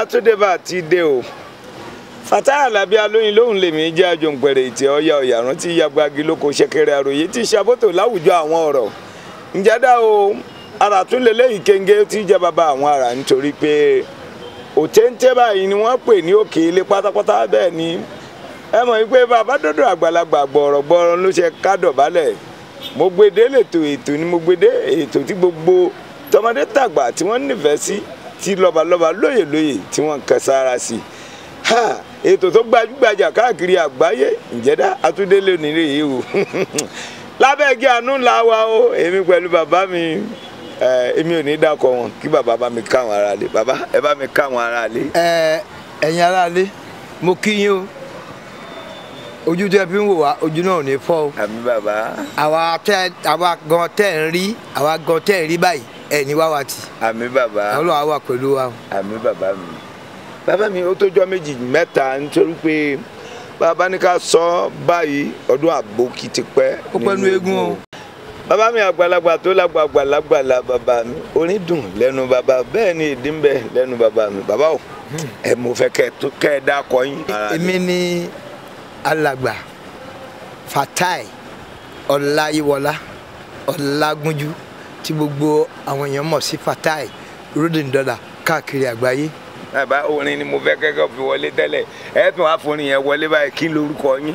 àtúndébà ti dé o Fatai Alabi alóyin lóhùn lèmi jẹ́ àjòǹpẹ̀rẹ̀ ìtì ọ̀yà ọ̀yà rántí yagbagi lóko ṣẹ̀kẹ̀rẹ̀ àròyé tí ṣàbótò láwùjọ àwọn ọ̀rọ̀ ǹjẹ́dá o ara tún lè léyìí kéńgé tí jẹ́ bàbá àwọn ara nítorí pé òtéńté báyìí ni wọ́n pè ní òkè ilé pátápátá bẹ́ẹ̀ ni ẹ mọ̀ wípé bàbá dọ́dọ̀ àgbàlagbà gbọ̀rọ̀gbọ̀rọ̀ ló ṣe kádọ̀bálẹ̀ mo gbede lètò ètò ni mo gbede ètò tí gbogbo tọmọdé tàgbà tí wọ́n nífẹ̀ẹ́ sí tí lọ́balọ́ba lóyè lóyè tí wọ́n kẹ sára sí ha ètò tó gbajúgbajà káàkiri àgbáyé ìjẹ́dá atúndélé nílé yìí o lábẹ́ igi àánú ńlá wa o èmi pẹ̀lú bàbá mi èmi ò ní dákọ̀ wọn kí bàbá bá mi káwọn ará lé bàbá ẹ bá mi káwọn ará lé. ẹ ẹ̀yin aráalé mo kí yín o ojú tẹ́ fi ń wò wá ojú náà ò ní fọ́ o àmì bàbá àwa tẹ àwa gan tẹ́ ń rí àwa gan tẹ́ ń rí báyìí ẹ ní wá wa tì àmì bàbá Ọlọ́run á wà pẹ̀lú wa o. àmì bàbá mi bàbá mi ó tójọ́ méjì mẹ́ta nítorí pé bàbá ní ká sọ báyìí ọdún àbókí ti pẹ́ ó pẹ́ nu eégún o. bàbá mi àgbàlagbà tó lágbàgbà lágbàlá bàbá mi orin dùn lẹ́nu bàbá bẹ́ẹ̀ ni ìdí ń bẹ lẹ́nu bàbá mi bàbá o ẹ mo fẹ́ kẹ́ tó kẹ́ ẹ dákọ yín. èmi ni alàgbà Fatai Ọláyíwọlá Ọlágúnjú tí gbogbo àwọn èèyàn mọ̀ sí Fatai rolling dollar káàkiri àgbáyé. bàbá orin ni mo fẹ́ kẹ́kọ̀ọ́ fi wọlé tẹ́lẹ̀ ẹ tún wá forin yẹn wọlé báyìí kí lorúkọ yín.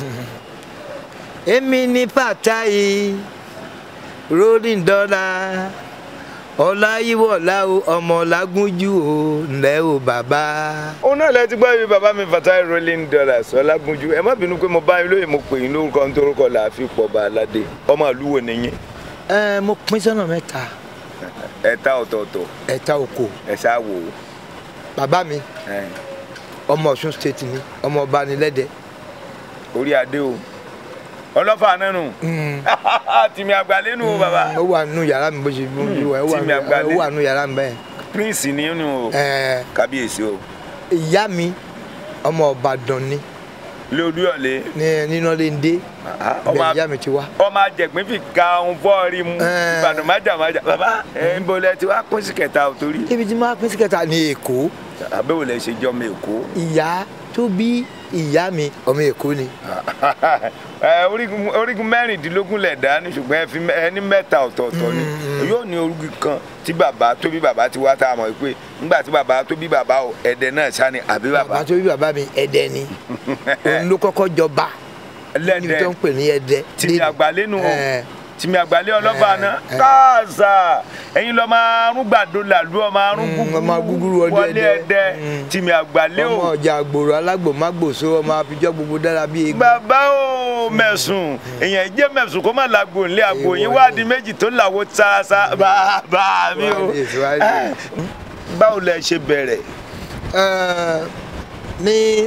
èmi ni Fatai rolling dollar Ọláyíwọlá o ọmọ Lágúnjú o ǹlẹ́ o bàbá. òun náà lẹ ti gbọ́ ibi bàbá mi Fatai rolling dollars ọlágúnjú ẹ má bínú pé mo bá yín lóye mo pè yín lórúkọ nítorúkọ làáfi pọ̀ bá aládé ọmọ àlúwo nìyí ẹ mo pín sọ́nà mẹ́ta ẹ̀ta ọ̀tọ̀ọ̀tọ̀ ẹ̀ta oko ẹ̀ ṣáà wò ó. bàbá mi ẹ̀, ọmọ Ọ̀ṣun state ni ọmọ ọba ni lẹ́dẹ̀. orí adé o ọlọ́fà nánu tìmí àgbàlénu o bàbá ó wà nínú yàrá mi bó ṣe bó ṣe wà ó wà tí mi àgbálẹ̀. nínú- ó wà nínú yàrá mi bẹ́ẹ̀. prince nínú o Ẹ, kábíyèsí o ìyá mi ọmọ Ìbàdàn ni lóòdúyọ̀lé ní nínàléndé ọmọ bẹ́ẹ̀ ìyá mi ti wá. ọmọ àjẹgbín fi ka ohun fọ́ọ̀rí mu Ẹ̀. ìbàdàn májàmájà bàbá ẹ̀ ń bolẹ̀ tí wàá pín sí kẹta ò torí ibi tí máa pín sí kẹta ní Èkó àbẹ̀wò lẹ̀ ṣe jọ́ mi èkó. ìyá tó bí ìyá mi ọmọ Èkó ni. Ẹ, orígun orígun mẹ́rìndínlógún lẹ̀ dá ní ṣùgbọ́n ẹ fi mẹ́- ẹ ní mẹ́ta ọ̀tọ̀ọ̀tọ̀ ni yóò ní orígun kan tí bàbá tó bí bàbá ti wá tá a mọ̀ pé nígbà tí bàbá tó bí bàbá o ẹ̀dẹ̀ náà ṣá ni àbí bàbá bàbá tó bí bàbá mi Ẹdẹ ni òun ló kọ́kọ́ jọba níbi tó lẹ́dẹ̀ ń pè ní Ẹdẹ. tìmí àgbàlénu o Ẹ, tìmí àgbàlé ọlọ́fà Ẹ, náà ẹ. káàsà ẹ̀yin lọ́ọ́ máa rún gbàdo làlú ọmọ arún Mm, ọmọ gúgúrú ọdẹ wọlé Ẹdẹ. ẹ̀dẹ̀ Mm. tìmí àgbàlé ọmọ o ọjà àgbòrò alágbòmágbòso ọmọ àfijọ́ gbogbo dára bíi egbò. bàbá o mẹ̀sùn èèyàn jẹ́ mẹ̀sùn kó má làgbo ńlẹ̀ àgbo yín Èèwọ̀ wá ni. di méjì tó làwọ̀ sáásá bàbá mi o Wádìí, wádìí. báwo lẹ ṣe bẹ̀rẹ̀ Uh, ní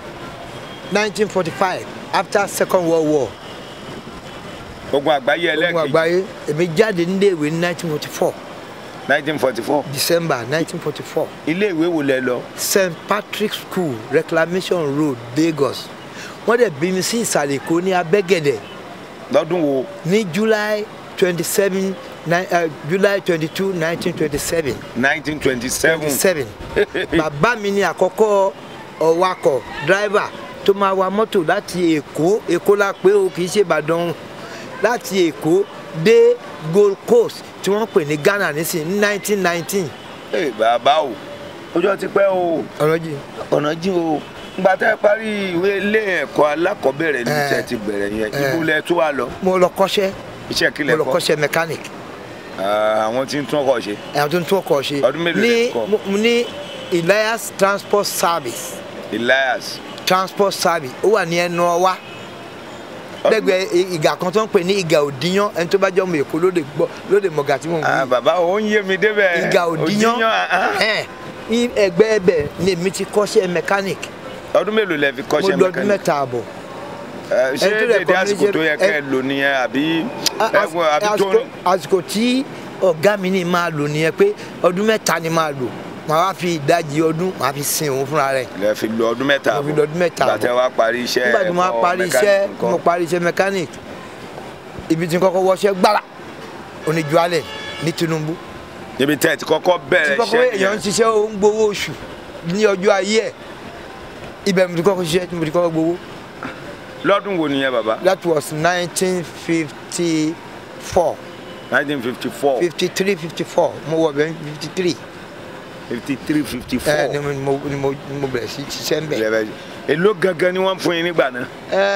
1945 after second world war ogun àgbáyé ogun ẹlẹ́ẹ̀kejì àgbáyé èmi jáde níléèwé ní 1944 1944 december 1944 ilé ìwé wo lẹ lọ st patrick's school reclamation road lagos wọ́n dẹ̀ bí mi sí ìsàlẹ̀ èkó ní abẹ́gẹ̀dẹ̀ lọ́dún wo ní july 27 ni- uh, july 22 1927 1927 27 bàbá mi ni àkọ́kọ́ ọ̀wakọ̀ driver tó máa wa mọ́tò láti èkó èkó la pé o kì í ṣe ìbàdàn láti èkó dé gold coast tí wọ́n pè ní ghana nísìnyí ní 1919 Ẹ, bàbá o ọjọ́ ti pẹ́ o ọ̀rọ̀ jì ọ̀nà jìn o ngbà tẹ́ ẹ parí ìwé ilé ẹ̀kọ́ alákọ̀ọ́bẹ̀rẹ̀ ní Ẹ. tẹ́ ti bẹ̀rẹ̀ yẹn Ẹ. ibo lẹ tó wà lọ mo lọ kọ́ṣẹ́ iṣẹ́ kí mo lẹ lọ kọ́ kọ́ṣẹ́ mechanic Ah, àwọn tí ń tún ọkọ̀ ṣe ẹ̀yàn tó ń tún ọkọ̀ ṣe Ọdún mélòó ní lẹ kọ́? mo- mo ní elias transport service Elias transport service ó wà ní ẹnu ọwá lẹ́gbẹ̀ẹ́ i- ìgà kan tó ń pè ní ìgà òdìyàn ẹni tó bá jẹ́ ọmọ èkó lóde gbọ́ lóde mọ̀gà tí mò ń wí Ah, bàbá ò ń yé mi débẹ̀ ìgà òdìyàn ah, ah. ẹ̀ ní ẹgbẹ́ ẹbẹ̀ ni èmi ti kọ́ṣẹ́ mechanic ọdún mélòó lẹ fi mo kọ́ṣẹ́ lọ ọdún mẹkáníkì mẹ́ta àbọ̀ Ẹ, ṣé ẹni tó lè dédé kọ́ mi àsìkò ṣe- tó yẹ ẹ- kẹ́ ẹ lò nìyẹn àbí A- ẹ, as- àbí tó àsìkò- àsìkò tí ọ̀gá mi ní máa lò nìyẹn pé ọdún mẹ́ta ni máa lò màá wá fi ìdajì ọdún màá fi sin òun fúnra rẹ̀ lẹ fi lo ọdún mẹ́ta mo fi lọ ọdún mẹ́ta gbàtẹ́ àbọ̀ wá parí iṣẹ́ nígbà tí mo wá ẹ̀kọ́ parí mẹkáníìkì iṣẹ́ ńkọ́? mo parí iṣẹ́ mechanic ibi tí n kọ́kọ́ wọṣẹ́ gbára oníjúalẹ̀ ní Tinubu níbi tẹ́ ẹ ti kọ́kọ́ tí bẹ̀rẹ̀ kọ́kọ́ iṣẹ́ èèyàn ń yẹn ṣiṣẹ́ ó ń gbowó oṣù ní ọjọ́ ayé ẹ̀ ibẹ̀ mo ti kọ́kọ́ ṣiṣẹ́ tí mo ti kọ́kọ́ gbowó lọ́dún wo nìyẹn bàbá that was nineteen fifty four nineteen fifty four fifty three fifty four mo wọ bẹ́ẹ̀ fifty three fifty three fifty ẹ ni four mo ni mo ni mo bẹ̀rẹ̀ sí ṣiṣẹ́ ń bẹ̀. èló gangan ni wọ́n fún yín nígbà náà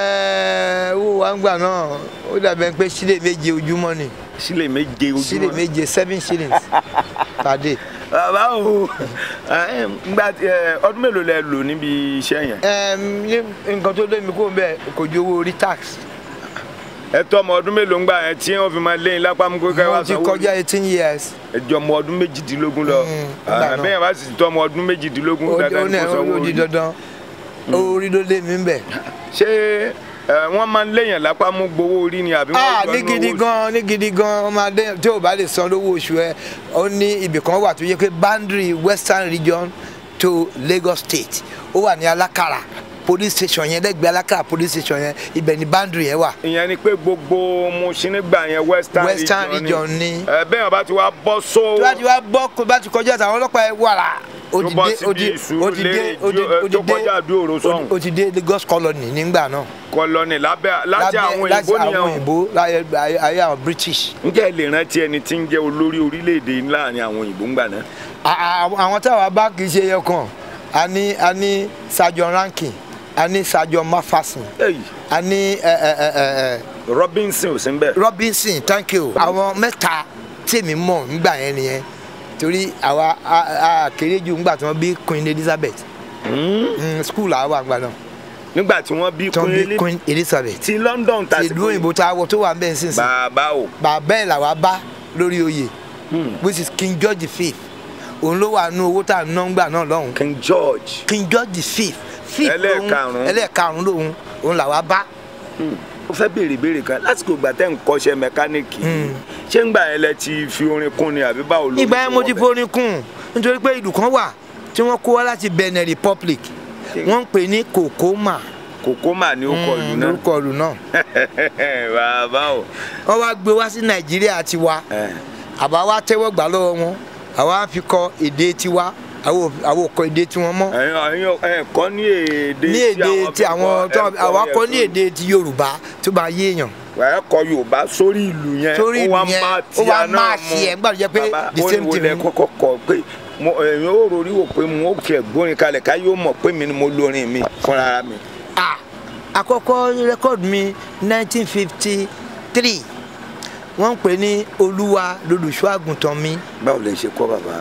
ẹ owó wa ń gbà náà ó dàbẹ̀ pé sílẹ̀ méje ojúmọ́ ni sílẹ̀ méje sílẹ̀ ojúmọ́ méje seven shillings per day. bàbá o ẹ, ngbà tí, ẹ, ọdún mélòó lẹ lò níbi iṣẹ́ yẹn Ẹm, ní nǹkan tó lé mi kó bẹ́ẹ̀ kò ju owó orí tax ẹ tọ́ ọmọ ọdún mélòó ń gbà yẹn tí wọ́n fi máa léyìn lápá mú kó kẹ́ mo wá ti sanwó kọjá eighteen years ẹjọ ọmọ ọdún méjìdínlógún lọ Mm, nígbà náà. bẹ́ẹ̀ bá sì tọ́ ọmọ ọdún méjìdínlógún ó dandan ó ní ní kó sanwó ó di orí. dandan orí ló lé mi ń bẹ̀. ṣé ẹ, wọ́n máa ń léyìn lápá mú gbowó orí ni àbí wọ́n ah gbọ́ ní nínú gidi owó oṣù? gan ní gidi gan ọmọdé tí o bá lè san lówó oṣù ẹ ó ní ibì kan wà tó yẹ pé boundary western region to Lagos State ó wà ní Alákàrà police station yẹn lẹ́gbẹ̀ẹ́ Alákàrà police station yẹn ibẹ̀ ni boundary yẹn wà. ìyẹn ni pé gbogbo Mushin nígbà yẹn western, Western region ni. ẹ bẹ́ẹ̀ wọ́n bá ti wá bọ́ só tó bá ti wá bọ́ kó bá ti kọjá àtàwọn ọlọ́pàá ẹ wàrà ó tó ti bọ́ dé ó ti síbi ìṣú ó ti dé lé ó ti ó ti tó kọjá dé àdúró sọ́hùn ó ti dé Lagos colony nígbà náà. kọlọ́nì lábẹ́ láti àwọn láti òyìnbó àwọn nìyẹn o. òyìnbó láyé ayé ayé àwọn British. ǹjẹ́ ẹ lè rántí ẹni tí ń jẹ́ olórí orílẹ̀-èdè láàrin àwọn òyìnbó ńgbà náà À- à- àwọn táwa bá kì í ṣe ẹyọ kan a ní a ní Sergeant Rankin a ní Sergeant Mafason Èyí, a ní ẹ, ẹ, ẹ, ẹ, ẹ, Robinson ò sí ń bẹ̀ Robinson thank you àwọn mẹ́ta tèmi mọ̀ nígbà yẹn nìyẹn torí àwa a- a kéré jù nígbà tí wọ́n bí Queen Elizabeth Mm, school àwa àgbà náà nígbà tí wọ́n bí tí wọ́n bí Queen Queen Elizabeth ti London ti tàbí ìlú òyìnbó tá a wọ tó wà ń bẹ̀ nísinsìnyí bàbá o bàbá ẹ̀ làwa bá lórí oyè which is King George V òun ló wà nú owó tá a ná ńgbà náà lọ́hùn King George King George the fifth fifth lòun Ẹlẹ́ẹ̀karùn-ún. ẹlẹ́ẹ̀karùn-ún lòun òun làwa bá ó fẹ́ béèrè béèrè kan lásìkò ìgbà tẹ́ ń kọ́ṣẹ́ mẹkáníìkì ṣé ń gbà yẹn lẹ ti fi orin kún ni àbí báwo ló ìgbà yẹn mo ti forin kùn nítorí pé ìlú kan wà tí wọ́n kó wá láti Benin Republic wọ́n ń pè ní Kokoma kòkó mà ní orúkọ ìlú náà lórúkọ ìlú náà bàbá o wọ́n wá gbé wá sí Nàìjíríà tiwa ẹ, àbá wa tẹ́wọ́ gbà lọ́wọ́ wọn àwa fi kọ èdè tiwa àwọn ò- àwọn ò kọ èdè tiwọn mọ́ ẹ̀yin ẹ̀yin ẹ kọ́ ní èdè ní èdè tí àwọn tó ẹ kọ́ àwa yẹn kọ ní sórí- èdè ti Yorùbá tó bá yé èèyàn ẹ kọ Yorùbá sórí ìlú yẹn Sórí ó ìlú wá yẹn, má ó tí wá a náà máa mú. ṣe ẹ̀, nígbà tó jẹ́ pé Bàbá, the ó same ní wo thing lẹ ni. kọ́kọ́ kọ pé mo ẹ̀yin ó rori wò pé mo ó tiẹ̀ gbórin kalẹ̀ ká yóò mọ̀ pé mi ni mo lórin mi fúnra mi. Ah, àkọ́kọ́ rẹ́kọ̀dù mi 1953 wọ́n ń pè ní olúwa lolùṣọ́ àgùntàn mi báwo lè ṣe kọ́ bàbá.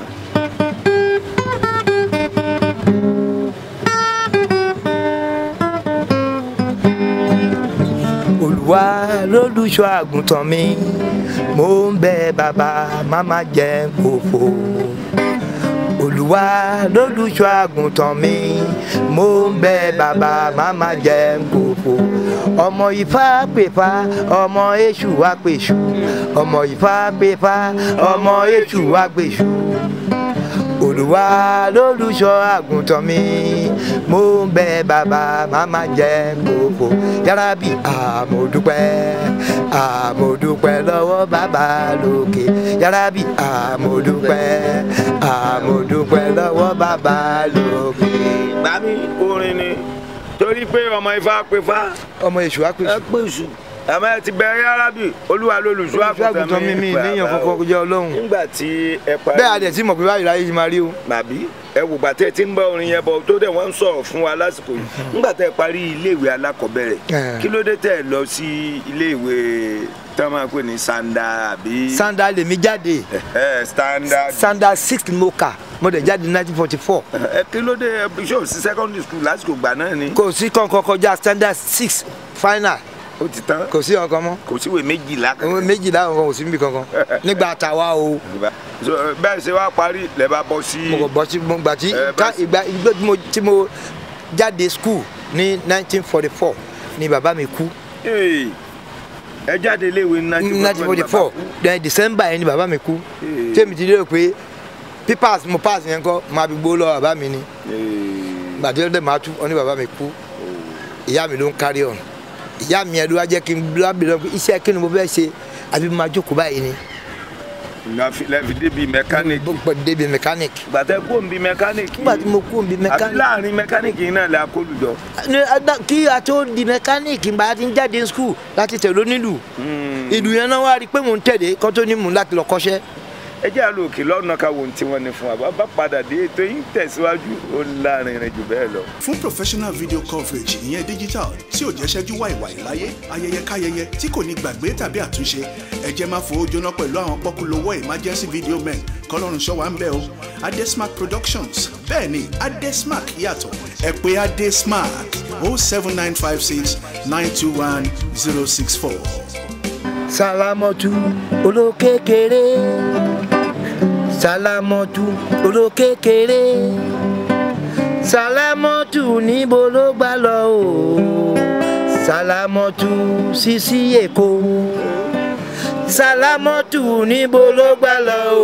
olúwa lolùṣọ́ àgùntàn mi mo ń bẹ bàbá má má jẹ́ n kòfò olúwa lolùṣọ́ àgùntàn mi mo ń bẹ bàbá má má jẹ́ n kòfò ọmọ ifá pèfà ọmọ èṣù wá pèṣù ọmọ ifá pèfà ọmọ èṣù wá pèṣù olúwa lólùṣọ́ àgùntàn mi mo ń bẹ bàbá màmá jẹ́ gbogbo yàrá bí àmọ̀dúpẹ́ àmọ̀dúpẹ́ lọ́wọ́ bàbá lókè yàrá bí àmọ̀dúpẹ́ àmọ̀dúpẹ́ lọ́wọ́ bàbá lókè. gbà mí orin ni torí pé ọmọ ifá pé fá ọmọ èṣù á ẹ pèsè pé sù àmọ́ ẹ ti bẹ̀rẹ̀ arábì olúwa lolùṣọ́ àgùntàn mi mi níyàn bàbá kankan o. kó jẹ́ ọlọ́run nígbà tí ẹ parí bẹ́ẹ̀ adẹ̀ tí mọ̀ pé báyìí láyé yìí máa rí o. màbí ẹ wò gbàtẹ́ tí ń bá orin yẹn bọ̀ tó dẹ̀ wọ́n ń sọ̀rọ̀ fún wa lásìkò yìí nígbà tẹ́ ẹ parí iléèwé alákọ̀ọ́bẹ̀rẹ̀ Eh. kí ló dé tẹ́ ẹ lọ sí iléèwé tí wọ́n máa ń pè ní sanda àbí sanda lèmi jáde Eh, standard sanda six ni mo kà mo dẹ̀ jáde nineteen forty four ẹ kí ló dé ẹ ṣé ò sí secondary school lásìkò gbà náà ni kò sí kankan kọjá standard six final ó ti tán kò sí ọkàn mọ́ kò síwèé méjìlá kan òun méjìlá ọkàn kò sí níbi kankan nígbà tàwa o So, eh, bẹ́ẹ̀ ṣe wá parí lẹ́ bá bọ́ sí mo kò bọ́ sí mo gbà tí Eh, ká bá- ìgbà ìgbà tí mo tí mo jáde school ní nineteen forty four ni bàbá mi kú Hey, ẹ jáde iléèwé ní nineteen forty four then december yẹn ni bàbá mi kú Eh. tèmi ti lérò pé pípàs mo pass yẹn kọ́ máa fi gbó lọ bàbá mi ni gbàdé ọdẹ máa tú ọ ní bàbá mi kú ìyá mi ló ń carry on ìyá mi yẹn ló wá jẹ́ kí n lábìrì lọ pé iṣẹ́ kí ni mo fẹ́ ṣe àbí mo máa jókòó báyìí ni lẹ́fi débi mẹkáníìkì mo débi mechanic gbàtẹ́ kó ń bi mẹkáníìkì nígbà tí mo kú bí àbí mechanic láàrin mẹkáníìkì yìí náà la kó lùjọ. ní adá- kí a tó di mechanic gba ti ń jáde school láti tẹ̀lé onílù ìlú yẹn náà wá rí i pé mò ń tẹ̀lé kó tó ní mò ń láti lọ kọ́ṣẹ́ ẹ jẹ́ àlọ́ òkè lọ́nà ká wo ohun tí wọ́n ní fún wa bá bá padà dé ètò yìí ń tẹ̀síwájú ó lárinrin jù bẹ́ẹ̀ lọ. fún professional video coverage ìyẹn digital tí ò jẹ́ ṣẹ́jú wàìwàì láyé ayẹyẹ káyẹyẹ tí kò ní gbàgbé tàbí àtúnṣe ẹ jẹ́ máa fowó jóná pẹ̀lú àwọn pọ́kúlówó emergency video men kọ́lọ́run ṣọ́ wa ń bẹ̀ o adesmark productions bẹ́ẹ̀ ni adesmark yàtọ̀ ẹ pè adesmark o seven nine five six nine two one zero six four. sálámọ́tù olókèkèrè sálámọ́tù olókèkèrè sálámọ́tù níbo ló gbà lọ o sálámọ́tù sísí èkó sálámọ́tù níbo ló gbà lọ o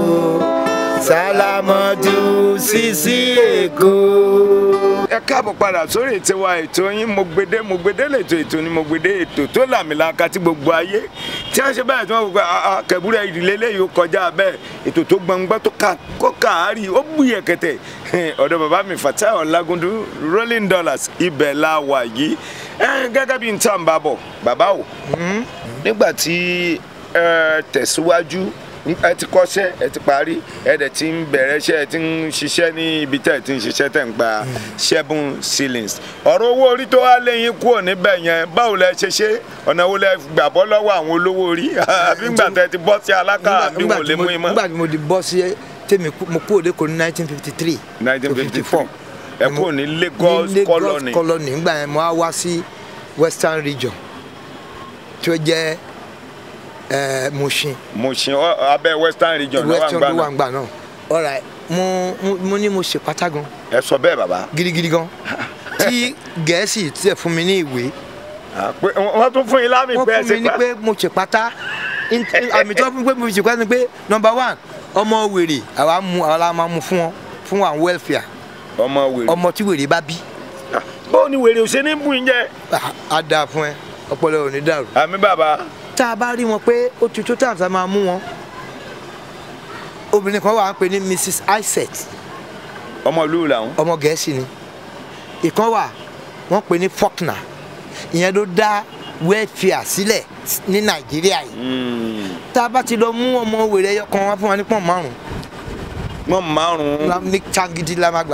sálámọ́tù sísí èkó. ẹ káàbọ̀ padà sórí ètò wa ètò yín mo gbede mo gbede lètò ètò ni mo gbede ètò tó làmìlaka tí gbogbo ayé tí wọ́n ṣe báyìí tí wọ́n gbogbo kẹ̀búrẹ́ ìdílé léyìí ó kọjá bẹ́ẹ̀ ètò tó gbọ̀ngbọ́n tó ká kó káàárì ó bùyẹ̀ kẹtẹ̀ ọ̀dọ̀ bàbá mi Fatai Ọlágúndú rolling dollars ibẹ̀ la wà yìí ẹ, gẹ́gẹ́ bí n tà ń bá bọ̀ bàbá o nígbà tí ẹ tẹ̀síwájú ẹ ti kọ́ṣẹ́ ẹ ti parí ẹ dẹ̀ ti ń bẹ̀rẹ̀ iṣẹ́ ẹ ti ń ṣiṣẹ́ ní ibi tẹ̀ ẹ ti ń ṣiṣẹ́ tẹ̀ ń gba seven ceilings ọ̀rọ̀ owó orí tó wá lẹ́yìn kúrò níbẹ̀ yẹn báwo lẹ ṣe ṣe ọ̀nà wo lẹ gbà bọ́ lọ́wọ́ àwọn olówó orí àbí ńgbà tẹ ti bọ́ sí alákà bí wọn ò lè mú yín mọ́. nígbà tí mo di bọ́ sí tèmi kú- mo kú òde kò ní nineteen fifty three. 1954 ẹ kúrò ní Lagos ní colony Lagos colony nígbà yẹn mo á wá sí western region tí ó jẹ́ ẹ Mushin Mushin ọ- abẹ́ western region lọ́wọ́ western ló wà àgbà ń gbà náà alright mo mo- mo ní mo ṣe pátá gan ẹ sọ bẹ́ẹ̀ bàbá gidigidi gan tí gẹ̀ẹ́sì tiẹ̀ fún mi ní ìwé Ah, pé wọ́n tún fún yín lámì wọ́n pé ẹ fún ṣe mi ní pa pé mo ṣe pátá In- àmì tí wọ́n fún mi pé mo ṣe pátá ni pé number one ọmọ wèrè àwa mú àwa la máa mú fún wọn fún àwọn welfare ọmọ wèrè ọmọ tí wèrè bá bí Ah, bó ni wèrè ò ṣe ní bù yín jẹ ah, á dáa fún ẹ ọpọlọ ò ní dàrú. àmì bàbá tá a bá rí wọn pé ó ti tó tàǹtà máa mú wọn obìnrin kan wà ń pè ní mrs isaac ọmọ ìlú làwọn. ọmọ gẹ̀ẹ́sì ni ìkan wà wọ́n pè ní faulkner ìyẹn ló dá welfare sílẹ̀ ní nàìjíríà yìí tá a bá ti lọ mú ọmọ wèrè ẹyọ kan wá fún wa ní pọ́n márùn wọn márùn la- ní changidi la máa gbà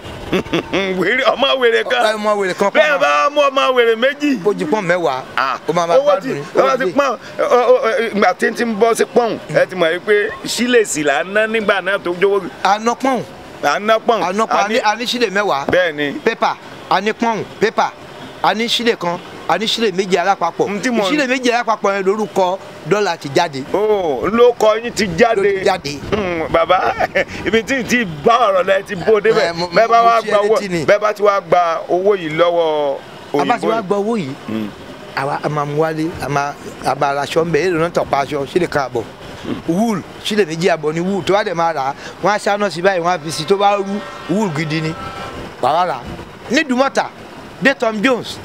wèrè ọmọ wèrè kan ọmọ wèrè kan bẹ́ẹ̀ bá mú ọmọ wèrè méjì. ó ju pọ́n mẹ́wàá ó máa máa owó ti gbádùn ní owó ti pọ́n ìgbà tí ń ti ń bọ́ sí pọ́n ẹ ti mọ̀ yìí pé sílèsì là ń ná nígbà náà tó jówó àná pọ́n à ń ná pọ́n. àná pọ́n àní- àní sílẹ̀ mẹ́wàá bẹ́ẹ̀ ni pépà àní pọ́n pépà àní sílẹ̀ kan àní sílẹ̀ méjì alápapọ̀ N tí mo- sílẹ̀ méjì alápapọ̀ yẹn lórúkọ dọ́là ti jáde ó ló kọ yín ti jáde ló ti jáde. Hmm, bàbá ibi tí tí bá ọ̀rọ̀ lẹ ti bó débẹ̀ Ẹ, mo- bẹ́ẹ̀ bá mo wá ṣe gba owó létí ni. bẹ́ẹ̀ bá ti wá gba owó yìí lọ́wọ́ abáti òyìnbó wa gbọ́ owó yìí àwa a máa mú wálé a máa a máa ra aṣọ ńbẹ èrò náà tọ̀pá aṣọ sílẹ̀ kan àbọ̀ wool sílẹ̀ méjì àbọ̀ ni wool tó bá dẹ̀ máa rà á wọ́n á ṣáná sí báyìí wọ́n á fi sí tó bá rú wool gidi ni wàá rà á ní Dùmọ̀tà dé Tom Jones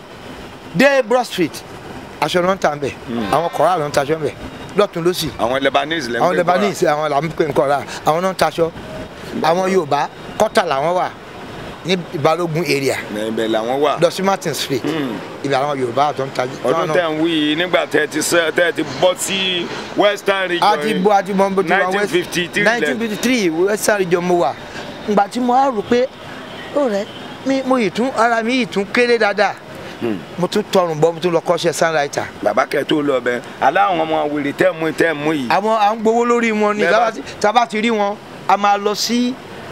dé Broad Street aṣọ náà ń tà ńbẹ àwọn kọ̀ọ̀rọ̀ àlọ́ ń taṣọ ńbẹ lọ́tún lọ́sì àwọn Lebanese lẹ́ ń àwọn pè Lebanese àwọn là ń pè ń kọ̀ọ̀rọ̀ àwọn náà ń taṣọ àwọn Yorùbá kọ́tà làwọn wà ní Balógun area fúnra. ibẹ̀ làwọn wà. lọ sí Martin Street ibà àwọn Yorùbá àtọ́ ń tajú. ọdún tẹ̀ ń wí yìí nígbà tẹ̀ ti sẹ́ tẹ̀ ti bọ́ sí western region a ti bọ́ a ti bọ́ bó ti wá west 1953 lẹ̀. nineteen fifty three western region mo wà ngbà tí mo á rò pé ó rẹ mi mo yìí tún ara mi yìí tún kéré dáadáa mo tún tọrùn bọ́ mo tún lọ kọ́ṣẹ́ sunwriter bàbá kẹ tó lọ bẹ aláwọn ọmọ wèrè tẹ mú tẹ mú yìí. àwọn à ń gbowó lórí wọn ni Bẹ́ẹ̀ tá bá bá ti- tá bá ti rí wọn a máa lọ sí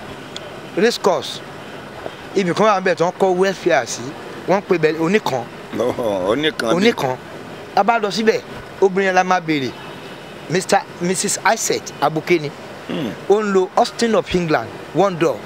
race course ibì kan wà níbẹ̀ tí wọ́n kọ́ welfare sí wọ́n ń pè bẹ́ẹ̀ oníkan Ọ̀họ̀, oníkan ni. oníkan a bá lọ síbẹ̀ obìnrin yẹn la máa béèrè mr mrs isaac abukeni ó ń lo austin of england one door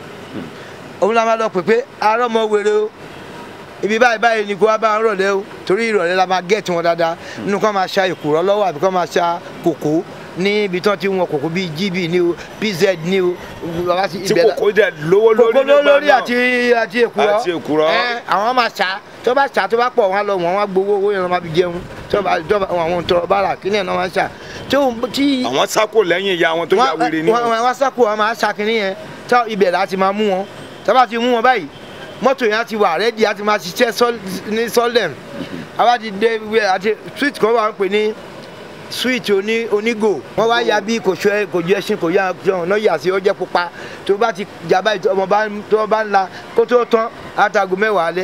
òun la máa lọ pè pé ará ọmọ wèrè o ibi báyìí báyìí ni kò wá bá ń rọ̀lẹ́ o torí ìrọ̀lẹ́ la máa gẹ̀ẹ́tì wọn dáadáa nínú kan máa ṣa ìkùrọ̀ lọ́wọ́ àbí kan máa ṣa kòkó ní ibi tí wọ́n ti ń wọn kòkó bíi gb ní o pz ní o bàbá ti tí ibẹ̀ la- kòkó dẹ lówó lórí kòkó nígbà lórí náà. àti àti èkùrọ́ Àti èkùrọ́. ẹ àwọn máa ṣá tó bá ṣá tó bá pọ̀ wọn á lọ wọ́n wá gbowó owó yẹn lọ́ máa fi jẹun tọ́ba tọ́ba àwọn tọrọ bára kí ni ẹ̀ náà máa ń ṣà tí ó tí àwọn sáko lẹ́yìn ìyá wọn tó yà wèrè ni wọ́n wọ́n wọ́n sáko wọn máa ṣàkínní yẹn tá ibẹ̀ láti máa mú wọn tábà ti mú wọn báyìí mọ́tò yẹn á ti wà rẹ́dí á ti máa ṣiṣẹ́ sọ́l- ní sọ́lẹ̀m àwa ti dé wíwẹ̀ àti street kan wà ń pè ní street oní onígò wọ́n wá ya bí kò ṣe kò ju ẹṣin kò yá ọ̀nà yà sí ọjẹ́ pupa tó bá ti jàmbá ìtọ́ ọmọ bá tó bá ń la kó tó tán àtàgò mẹ́wàá alẹ́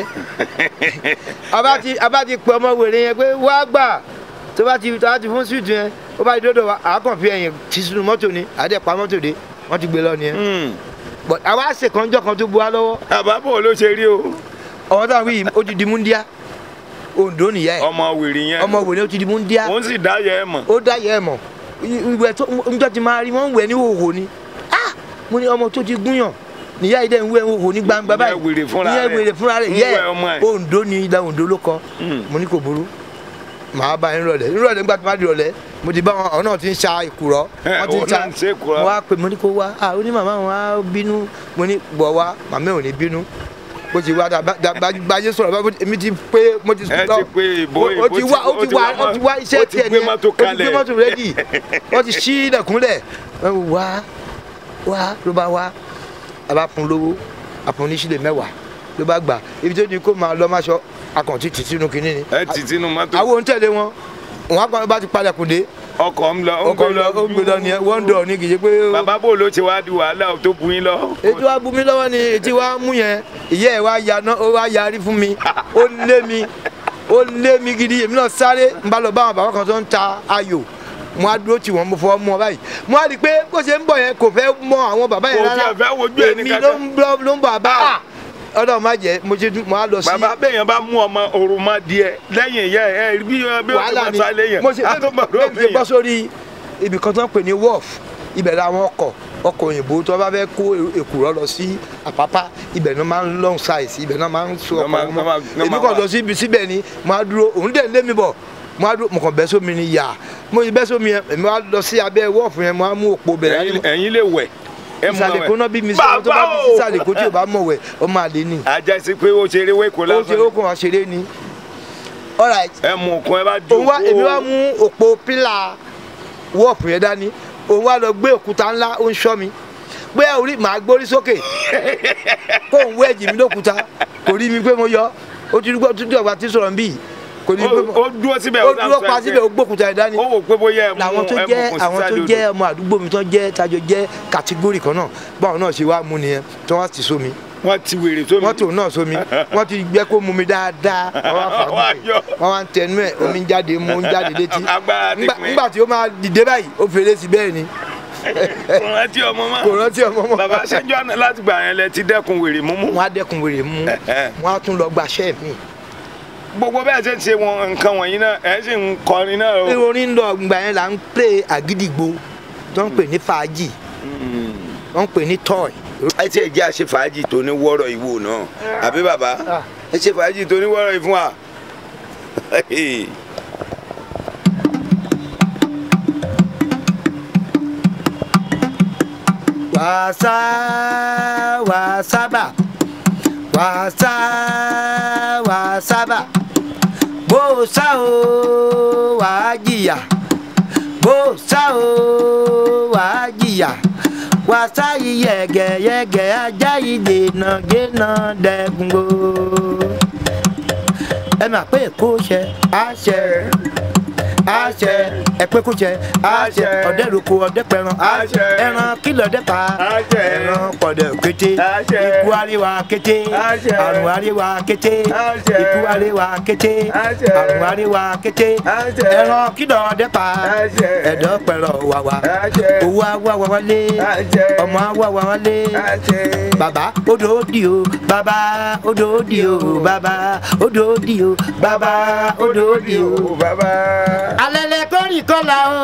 àbá ti àbá ti pè ọmọ wèrè yẹn pé wá gbà tó bá ti tó bá ti fún street yẹn ó bá ti dọ́dọ̀ wa àákàn fi ẹ̀yìn ti sínú mọ́tò ni àdẹ́pà mọ́tò dé wọ́n ti gbé lọ nìyẹn Hmm. but àwa ṣèkànjọ́ kan tó bu wa lọ́wọ́ àbábọ̀ ló ṣe rí o ọmọ táwọn yìí ó ti di múndíá Oǹdó nìyá ẹ̀ ọmọ wèrè yẹn ọmọ wèrè ó ti di múndíá òun sì dá yẹ ẹ mọ̀ ó dá yẹ ẹ mọ̀ ìwẹ̀ tó njọ́ ti máa rí wọ́n ń wẹ̀ ní hòhò ni ah mo ní ọmọ tó ti gúnyàn níyà yìí dẹ̀ ń wẹ̀ ń hòhò ní gbangba Ìyẹn báyìí wèrè fúnra ìyẹn rẹ̀. wèrè fúnra rẹ̀ ń yẹ wẹ̀ ọmọ ẹ̀. Oǹdó ni ilẹ̀ Oǹdó ló kọ Hmm. mo ní kò burú màá bá yín rọlẹ̀ nírọ̀lẹ́ nígbà tó má di rọlẹ̀ mo ti bá wọn àwọn náà ti ń ṣa ìkùrọ̀ Ẹ, wọ́n ti ń òun ṣa náà ń ṣe ìkùrọ̀. mo wá pè mo ní kó wá ah ó ní màmá wọn á bínú mo ní bọ̀ wá màmá ò ní bínú bó ti wá báyé sọ̀rọ̀ bá èmi ti pé mo ti ẹ ti pé ìbò ó ti wá ó ti wá ó ti wá iṣẹ́ ó ti tiẹ̀ gbé nìyẹn mọ́tò ó ti gbé kalẹ̀. mọ́tò rẹ́dì wọ́n ti ṣí ilẹ̀kùnlẹ̀ wá wá ló bá wá a bá fún lówó àfún ní sílẹ̀ mẹ́wàá ló bá gbà ibi tó ní kó máa lọ máṣọ akọ̀ntì tì sínú kinní ni ẹ ti sínú mọ́tò àwọn ohun tẹ̀lé wọn wọn á kọ́ bá ti palẹ̀kùn dé ọkọ̀ ń lọ ó ń ọkọ̀ gbé lọ ó ń gbé lọ nìyẹn wọ́n ń dọ̀ ní kì í ṣe pé bàbá bò ló ṣe wá di wàhálà tó bu yín lọ. ètò wa bu mi lọ́wọ́ ni ètí wa mú yẹn ìyá ẹ̀ wá ya náà ó wá yarí fún mi ó lé mi ó lé mi gidi èmi náà sáré n bá lọ bá àwọn bàbá kan tó ń ta ayò mo á dúró tì wọ́n mo fọwọ́ mú ọ báyìí mo á rí i pé bó ṣe ń bọ̀ yẹn kò fẹ́ mọ àwọn bàbá yẹn Kò rárá tiẹ̀ fẹ́ wojú ẹni èmi kankan. ló ń lọ ló ń bọ̀ àbá Ah. ọ̀dọ̀ má jẹ́ mo ṣe mo á lọ sí bàbá bẹ́yẹn bá mú ọmọ òrùmọdìẹ lẹ́yìn ìyá ẹ bí bí ó ti wàhálà máa ni sá lẹ́yìn mo ṣe á tó bọ̀ bẹ́ẹ̀ ṣe bọ́ lómi. sórí ibì kan tó ń pè ní wharf ibẹ̀ làwọn ọkọ̀ ọkọ̀ òyìnbó tó bá fẹ́ kó èkùrọ́ lọ sí àpápá ibẹ̀ náà máa ń long size ibẹ̀ náà máa ń so Náà ọkọ̀ máa- wọn náà máa- mọ́ náà èmi máa kàn wà. lọ sí ibi síbẹ̀ ni mo á dúró òun dẹ̀ ń lé mi bọ̀ mo á dúró mo kàn bẹ́ sómi ni yà mo ti bẹ́ sómi yẹn èmi wá lọ sí abẹ́ wharf yẹn mo á mú òpó bẹ̀ Ẹ̀yin- ẹ̀yin lè wẹ̀ ẹ mú ìsàlẹ̀ kó náà bí mi sí ọmọ tó bá bí sí ìsàlẹ̀ kó tí ò bá mọ̀ wẹ̀ ọmọ àlè ni ajá sí pé ó ṣeré wéko ó ṣe ó lásán kàn wá ṣeré ni all right ẹ mú òkun ẹ bá òun wá èmi wá jókòó mú òpó pílà wọ́ọ̀pù yẹn dání òun wá lọ gbé òkúta ńlá ó ń ṣọ́ mi pé orí màá gbórí sókè kó òun wé ẹ̀jì mi lókúta kò rí mi pé mo yọ ó ti dúpọ̀ tún dọ̀gba tí sọ̀rọ̀ ń bì kò ní pé mo ó dúró síbẹ̀ ó dúró pa síbẹ̀ ó gbókúta yẹn dání ó wò pé bóyá ẹ mú làwọn tó ẹ jẹ́ mú àwọn tó jẹ́ ọmọ àdúgbò mi tó jẹ́ tajọ jẹ́ kàtígórì kan náà báwọn náà ṣe wá mú nìyẹn tó wá ti sómi wọ́n ti wèrè sómi mọ́tò náà sómi wọ́n ti gbẹ́ kó mú mi dáadáa wọ́n wá fà Wá yọ. wọ́n wá ń tẹnu ẹ̀ omi ń jáde mú ń jáde létí Agbára ti Ńgbà- pín. ńgbà tí ó máa dìde báyìí ó fèrè sí bẹ́ẹ̀ ni kò rántí ọmọ mọ́ kò rántí ọmọ mọ́ bàbá ṣẹjọ́ àná láti gbà yẹn lẹ ti dẹ́kun wèrè múmú wọ́n á dẹ́kun wèrè mú wọ́n á tún lọ gbaṣẹ́ mi. gbogbo bẹ́ẹ̀ ṣe ń ṣe wọn nǹkan wọ̀nyí náà ẹ̀ sì ń kọrin náà o. orin ń lọ ìgbà yẹn là ń pè àgídìgbò tó ń pè ní fàájì wọ́n ń pè ní tọ́ì. ẹ ti ẹ jẹ́ àṣẹ fàájì tó ní wọ́rọ̀ ìwò náà àbí bàbá ẹ ṣe fàájì tó ní wọ́rọ̀ ìfún wa. wàásà wàsábà wàásà wàsábà bó sá o wàá jìyà bó sá o wàá jìyà wàásà yìí yẹ̀gẹ̀yẹ̀gẹ̀ ajá yìí dènà dènà dẹ́gungo ẹ máa pé èkó ṣe àṣẹ àṣẹ ẹ̀pẹ́ kó ṣe àṣẹ ọ̀dẹ́ roko ọ̀dẹ́ pẹran Àṣẹ. ẹran kìlọ̀ ọ̀dẹ́ pa Àṣẹ. ẹran pọ̀dẹ̀ kété Àṣẹ. ikú àríwá kété Àṣẹ. àrùn àríwá kété Àṣẹ. ikú àríwá kété Àṣẹ. àrùn àríwá kété Àṣẹ. ẹran kìlọ̀ ọ̀dẹ́ pa Àṣẹ. ẹ̀dọ̀ pẹ̀rọ̀ wàwà Àṣẹ. owó àwa wà wálé Àṣẹ. ọmọ àwa wà wálé Àṣẹ. bàbá odò òdì o bàbá odò òdì o bàbá odò òdì o bàbá odò òdì o bàbá. alẹ́lẹ́ kórì kọ́la o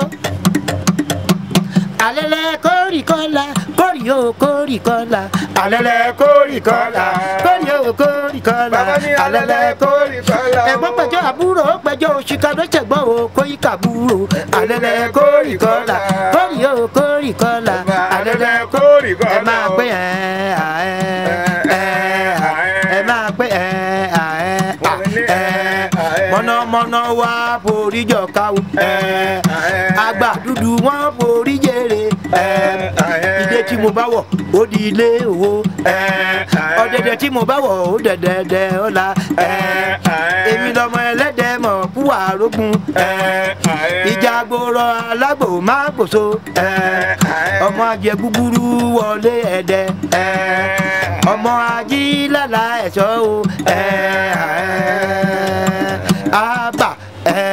alẹ́lẹ́ kórì kọ́la kórì o kórì kọ́la alẹ́lẹ́ kórì kọ́la kórì o kórì kọ́la Bàbá ní alẹ́lẹ́ kórì kọ́la o. ẹ̀gbọ́n pẹ̀jọ́ àbúrò ó pẹ̀jọ́ òṣìkà ló ṣẹ̀gbọ́n o kóyí kàbúrò alẹ́lẹ́ kórì kọ́la kórì o kórì kọ́la alẹ́lẹ́ kórì kọ́la ẹ máa o. pé ẹ ẹ ẹ ẹ máa pé ẹ ẹ ẹ mọ̀nàmọ́ wọn náà wá forí jọ káwọ ẹ àgbà dúdú wọn forí jèrè ẹ ìdè tí mo bá wọ̀ ó di ilé owó ẹ ọ̀dẹ̀dẹ̀ tí mo bá wọ̀ ó dẹ̀dẹ̀dẹ̀ ọ̀la ẹ èmi lọmọ ẹlẹ́dẹ̀ mọ̀ fúwà rógún ẹ ìjà gbòòrò alágbò má gbòso ẹ ọmọ ajẹ gúgúrú wọlé ẹdẹ ẹ ọmọ ajílàlà ẹ̀ṣọ́ o ẹ àbà ẹ.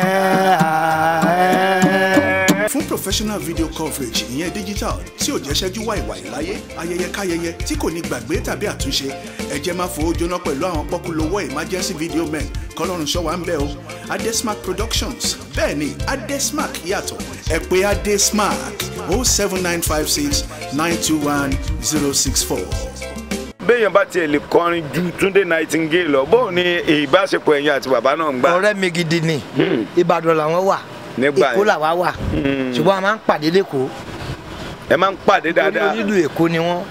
fún professional video coverage ìyẹn digital tí ò jẹ́ ṣẹ́jú wàìwàì láyé ayẹyẹ káyẹyẹ tí kò ní gbàgbé tàbí àtúnṣe ẹ jẹ́ máa fowó jóná pẹ̀lú àwọn pọ́kúlówó emergency video men kọ́lọ́run ṣọ́wá ń bẹ̀ o adesmark productions bẹ́ẹ̀ ni adesmark yàtọ̀ ẹ pè adesmark o seven nine five six nine two one zero six four. béèyàn bá tiẹ̀ lè kọrin ju túndé nightingale lọ bóun ni ìbáṣepọ̀ ẹ̀yin àti bàbá náà ń gbà. ọ̀rẹ́ mi gidi ni ìbàdàn làwọn wà Nígbà èkó yẹn. làwa wà ṣùgbọ́n a máa ń pàdé lẹ́kọ̀ọ́ ẹ máa ń pàdé dáadáa onílù èkó ni wọ́n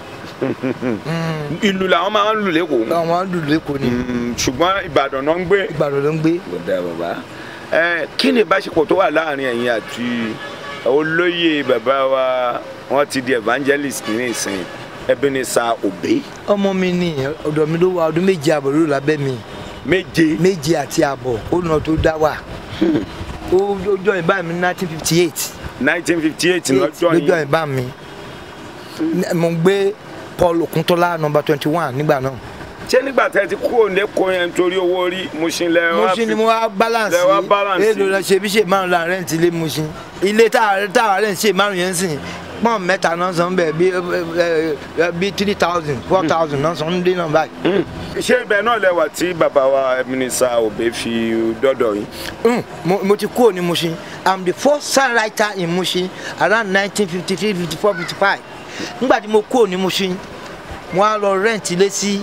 ìlú làwọn máa ń lù lẹ́kọ̀ọ́ àwọn lù lẹ́kọ̀ọ́ ni Mm, ṣùgbọ́n ìbàdàn náà ń gbé. ìbàdàn ló ń gbé. kò dáa bàbá ẹ kí ni ìbáṣepọ̀ tó wà láàrin ẹ̀yin àti olóyè bàbá wa wọ́n ti di evangelist ní ìsìn Ebenezer Obey ọmọ mi ni ọ̀dọ̀ mi ló wà ọdún méje àbọ̀ ló lábẹ́ mi méje méje àti àbọ̀ ó nà tó dá wà ó ó jọ ìbá mi ní nineteen fifty eight 1958 lọ́jọ́ lójọ́ yìí ìbá mi mo ń gbé Paul Okuntola number twenty one nígbà náà ṣé nígbà tẹ́ ti kúrò lẹ́kọ̀ọ́ yẹn torí owó orí Mushin lẹ mo wá ṣe ni fi- mo wá balance lẹ wá balance. èlò lọ ṣe bí ṣe márùn la rent ilé mo ṣe ilé táwa rent ṣe márùn yẹn sìn pọ́n mẹ́ta náà san bẹ́ẹ̀ bí ẹ, ẹ, bí three thousand four thousand náà san ń dé náà báyìí. Mm. ṣé ibẹ̀ náà lẹ́wà tí bàbá wa Ebenezer Obey fi dọ́dọ̀ yín Mm, mo, mo ti kúrò ní Mushin i'm the first songwriter in Mushin around nineteen fifty three fifty four fifty five nígbà tí mo kúrò ní Mushin mo á lọ rent ilé sí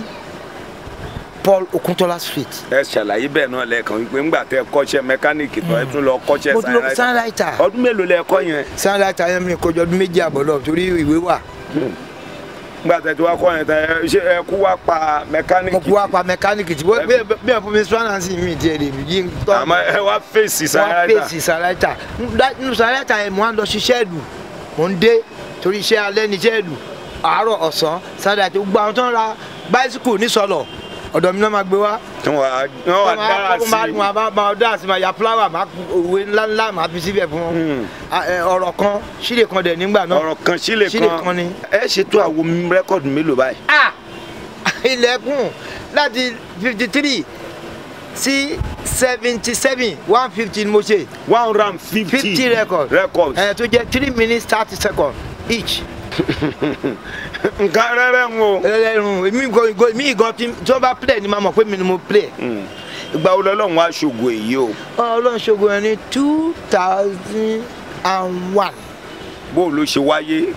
Paul Okuntola street ẹ ṣàlàyé bẹ́ẹ̀ náà lẹ́ẹ̀kan wípé ńgbà tẹ́ kọ́ṣẹ́ mẹkáníìkì tó ẹ tún lọ kọ́ṣẹ́ mo tún lọ songwriter. songwriter ọdún mélòó lẹ kọ́ yẹn songwriter yẹn mi kọjọ ọdún méjì àbọ̀ lọ torí ìwé wà ńgbà tẹ́ tí wàá kọ́ yẹn tẹ́ ẹ ṣe ẹ kú wá pa mẹkáníìkì mo kú wá pa mẹkáníìkì tí bí bí ẹ̀ fún mi swanansi mi tiẹ̀ lè yí tọ́ àmọ́ ẹ wá fèsì wọ́n songwriter pèsè songwriter nínú songwriter yẹn mo á lọ ṣiṣẹ́ ìlú mo ń dé torí iṣẹ́ alẹ́ ní iṣẹ́ ìlú àárọ̀ ọ̀sán songwriter gbogbo àwọn tó ń ra báísíkù ní sọlọ ọ̀dọ̀ mi náà máa gbé wá tí wọ́n wá wọ́n wá dára wọ́n máa sí wọ́n máa máa dára sí máa ya fúláwà máa ku òwe ńlá ńlá máa fi síbẹ̀ fún wọn Hmm. Ah, eh, ọ̀rọ̀ kan sílè kan dẹ̀ nígbà náà ọ̀rọ̀ kan sílè sílè kan kan ni. ẹ ṣètò àwo rẹ́kọ̀dù mélòó báyìí. ah ilẹ̀kùn láti fifty three sí seventy seven one fifty ni mo ṣe one hundred and fifty fifty record records ẹ̀ tó jẹ́ three minutes thirty seconds each. nǹkan rẹ́rẹ́ ń o. ẹlẹ́run èmi gan gan èmi gan tí tí wọ́n bá play ni màá mọ̀ pé mi ni mo play. Mm. ìgbà wo lọ́lọ́run wá ṣògo èyí o ọlọ́run ṣogo ẹ̀ ní two thousand and one. bó ló ṣe wáyé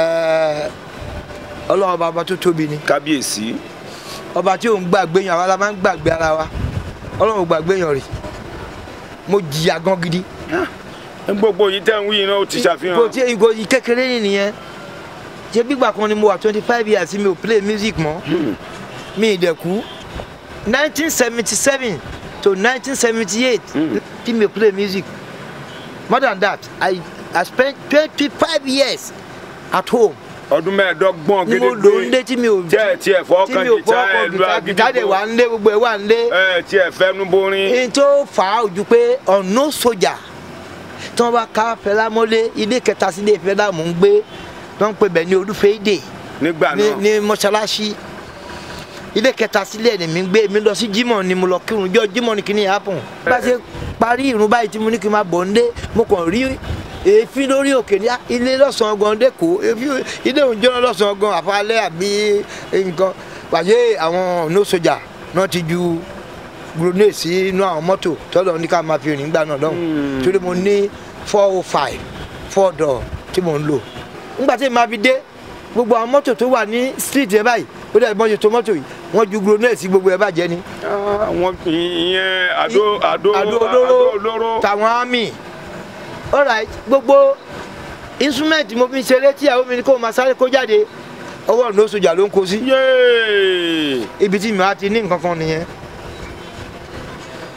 ọlọ́run bàbá tó tóbi ni kábíyèsí ọba tí òun gbàgbé yàn àwa la máa ń gbàgbé ara wa ọlọ́run ò gbàgbé yàn rè mo jìyà gan gidi. gbogbo yìí tẹ́ ń wí yìí náà ó ti kò ṣàfihàn tí ìgò yìí kékeré yìí nìyẹn ṣé gbígbà kan ni mo wà twenty five years mi ò play music mọ́ mi ì dẹ̀ kú nineteen seventy seven to nineteen seventy eight tí mi ò play music more than that i i spent twenty five years at home ọdún mẹ́ẹ̀ẹ́dọ́gbọ̀n ni mo lò ń lé tí mi ò tí ẹ tí ẹ fọ́ tí kan mi ò jìtá ẹ fọwọ́ lu kan gìtá dẹ̀ wà agídí ń lé gbogbo ẹ̀ wà ń lé ẹ tí ẹ fẹ́nu borin n tó fà á ojú pé ọ̀nà sójà tí wọ́n bá ká fẹlá mọ́lé ilé kẹta sí ilé fẹlá mò ń gbé tí wọ́n ń pè bẹ̀ ní olúfẹ́dẹ̀ nígbà ní náà ní mọ́ṣáláṣí ilé kẹta sílẹ̀ ni mi ń gbé mi lọ sí jímọ̀ ni mo lọ kírun jọ jímọ̀ ni kìíní happen. bá a ṣe parí ìrun báyìí tí mo ní kí n máa bọ̀ ń dé mo kàn rí èéfín lórí òkè ní ilé lọ́sàn-án gan dẹ́kọ̀ èéfín ilé òun jóná lọ́sàn-án gan àfàlẹ́ àbí nǹkan pàṣẹ àwọn no soja náà ti ju grenade sí inú àwọn mọ́tò tọ́lọ̀ ní ká máa fi rìn gbà náà lọ́hùn torí mo ní four oh five four door tí mo ń lò nígbà tí màá fi dé gbogbo àwọn mọ́tò tó wà ní street yẹn báyìí ó dẹ̀ bọ́n ṣe tó mọ́tò yìí wọ́n ju grenade sí gbogbo ẹ̀ bàjẹ́ ni. àwọn ìyẹn àdó àdó àdó àdó olóró olóró tàwọn army alright gbogbo instrument mo fi ń ṣeré tí àwọn mi ní kó máa sáré kó jáde ọwọ́ ọ̀nà sójà ló ń kó sí yéé ibi tí mi á ti ní nǹkan kan nìyẹn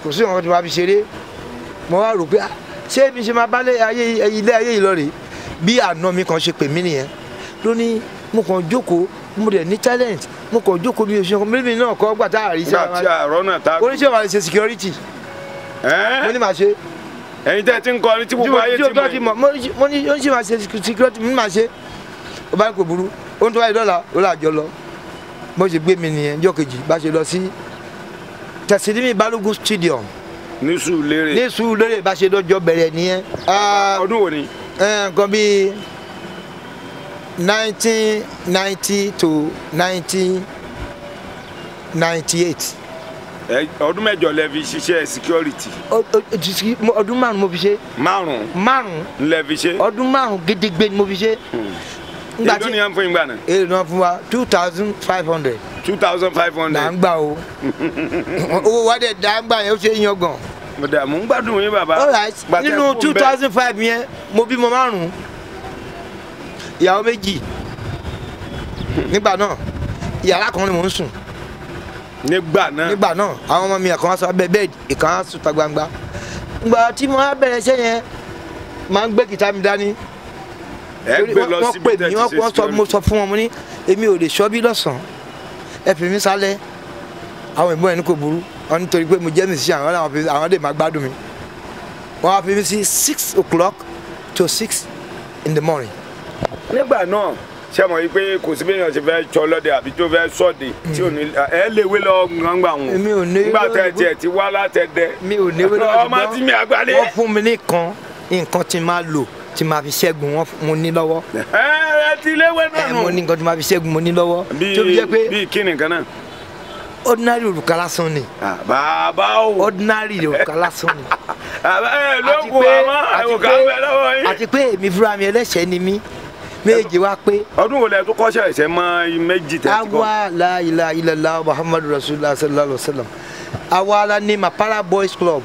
kò sí nǹkan tí wàá fi ṣeré mo wá rò pé ah, ṣé mi ṣe máa bá lé ayé ilé ayé yìí lọ rèé bí àna mi kan ṣe pè mí nìyẹn ló ní mo kàn jókòó mo dẹ̀ ní talent mo kàn jókòó mi ò ṣe nǹkan mímí náà kọ́ gbà tá a rí nígbà tí àárọ̀ náà ta oníṣẹ́ wa lè ṣe security mo ní màá ṣe ẹ̀yin tẹ́ ti ń kọrin tí gbogbo ayé tí o ti tọ́ ti mọ̀ mọ̀ mo ní- mo ní oníṣẹ́ wa ṣe security mo ní màá ṣe ó bá ní kò burú ó ń tọ́ báyìí dọ́là ó là jọ lọ bó ṣe gbé mi nìyẹn jọ́ kejì bá ṣe lọ sí tẹ̀sílímì balógun stadium ní Sùúrùlérè ní Sùúrùlérè bá ṣe lọ́jọ́ bẹ̀rẹ̀ nìyẹn. Ah, ọdún wo ni ẹ, nǹkan bíi nineteen ninety to nineteen ninety eight Ẹ- ọdún mẹ́jọ lẹ fi ṣiṣẹ́ security ọdún márùn mo fi ṣe márùn márùn lẹ fi ṣe ọdún márùn gédégbé ni mo fi ṣe. Nígbà èló tí ni à ń fún yín gbà náà èrè náà fún wa two thousand five hundred two thousand five là hundred ń gbà o owó wa dẹ̀ dá ń gbà yẹn ó ṣe é yan gan. mọ̀dà mò ń gbádùn yín bàbá all right Gbà tẹ́ nínú kú two ń bẹ̀. thousand five yẹn mo bímọ márùn ìyàwó méjì nígbà náà yàrá kan ni mò ń sùn nígbà náà nígbà náà àwọn ọmọ mi ẹ̀kan wá sọ abẹ́ bẹ́ẹ̀dì ìkan á sùn ta gbangba ìgbà tí mo á bẹ̀rẹ̀ iṣẹ́ yẹn máa ń gbé kìtá mi dání ẹ torí gbé wọ́n- lọ wọ́n síbi pè tẹ́ mí ti wọ́n ṣe wọ́n sọ mo security sọ fún wọn mo ní èmi ò lè ṣọ́ bí lọ́sàn-án ẹ fi mí sálẹ̀ àwọn ìbọn ẹni kò burú wọn nítorí pé mo jẹ́ musician àwọn làwọn fi àwọn lè máa gbádùn mi wọ́n á fi mí sí six o'clock to six in the morning nígbà náà ṣé mo rí i pé kò sí béèyàn ṣe fẹ́ tsọ lọ́dẹ àbí tó fẹ́ sọ́ọ̀dì tí ò ní ẹ léwé lọ gbàngbà wọn Èmi ò ní nígbà tẹ lọ́wọ́- tiẹ̀ ti wá látẹ̀dẹ mi ò ní wẹ́lẹ́ ọmọ tí mi àgbálẹ̀ wọ́n fún mi ní kan nǹkan tí máa lò tí máa fi ṣẹ́gun wọn mo ní lọ́wọ́ ẹ ẹ ti léwé náà ẹ nù mo ní nǹkan tí máa fi ṣẹ́gun mo ní lọ́wọ́ tó fi jẹ́ pé bíi kí nìkan náà ordinary òrùka lásán ni Ah, bàbá o ordinary òrùka lásán ni. Àbá, ẹ ló àti kù pé- àmọ́ àti ẹ̀wò ká pé- bẹ lọ́wọ́ yín. àti pé èmi fúnra mi ẹlẹ́ṣẹ̀ ni mí méje wá pé ọdún wo lẹ tó kọ́ṣẹ́ ẹ̀ṣẹ̀ mọ́ méjì tẹ̀ ti kọ́ awa la ilaha illallah muhammadu rasulillah sallallahu alaihi wa sallam awa la ní mapara boys club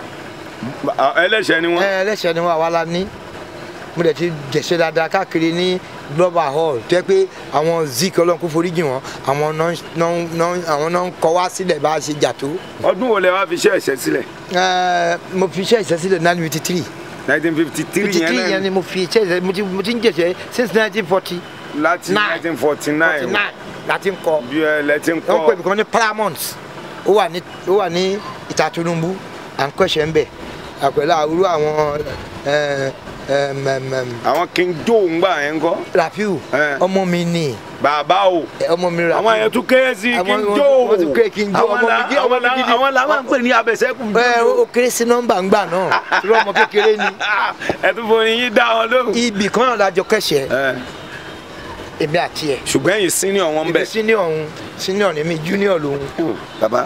Ah, ẹlẹ́ṣẹ̀ ni wọ́n ẹ ẹlẹ́ṣẹ̀ ni wọn awa la ní mo dẹ̀ ti jẹ̀ṣẹ̀ dáadáa káàkiri ní global hall tó yẹ pé àwọn zik ọlọ́run kó foríjì wọn àwọn náà náà- náà- àwọn náà ń kọ wá sílẹ̀ bá a ṣe jà tó ọdún wo lẹ wá fi ṣe ẹ̀ṣẹ̀ sílẹ̀ Ẹ, mo fi iṣẹ́ ìṣẹ́sílẹ̀ nine fifty three nineteen fifty three fifty yẹn three yẹn náà ni mo fi iṣẹ́ ìṣẹ́ mo ti mo ti ń jẹ̀ṣẹ̀ since nineteen forty láti nine. nineteen forty forty nine nine láti ń kọ. bí ẹ lẹ ti ń wọ́n pè mí kọ́ kan ní paramount ó wà ní ó wà ní ìta Tinubu à ń kọ́ṣẹ́ ń bẹ̀ àpẹẹrẹ àwòrán àwọn ẹ, ẹm, ẹm, ẹm, àwọn king joe ń gbà yẹn kọ́ Rafiu Ẹ. ọmọ mi ni bàbá o ẹ, ọmọ mi Rafiu àwọn yẹn tún kéré sí Àwọn- king wọ́n- joe wọ́n tún kéré King Joe, àwọn ọmọ la- mi gidi, ọmọ àwọn mi la- gidi. àwọn làwọn ń pè ní abẹsẹkù ẹ ó kéré sí nọ́mbà ńgbà náà tí ọmọ kékeré ni ẹ tún fún yín dá wọn lóhùn. ibì kan náà lájọ kẹ́ṣẹ́ Ẹ, èmi àti ẹ̀ ṣùgbọ́n ẹ̀yin senior wọn ń èmi bẹ̀. senior òun senior ni mi junior lòun. bàbá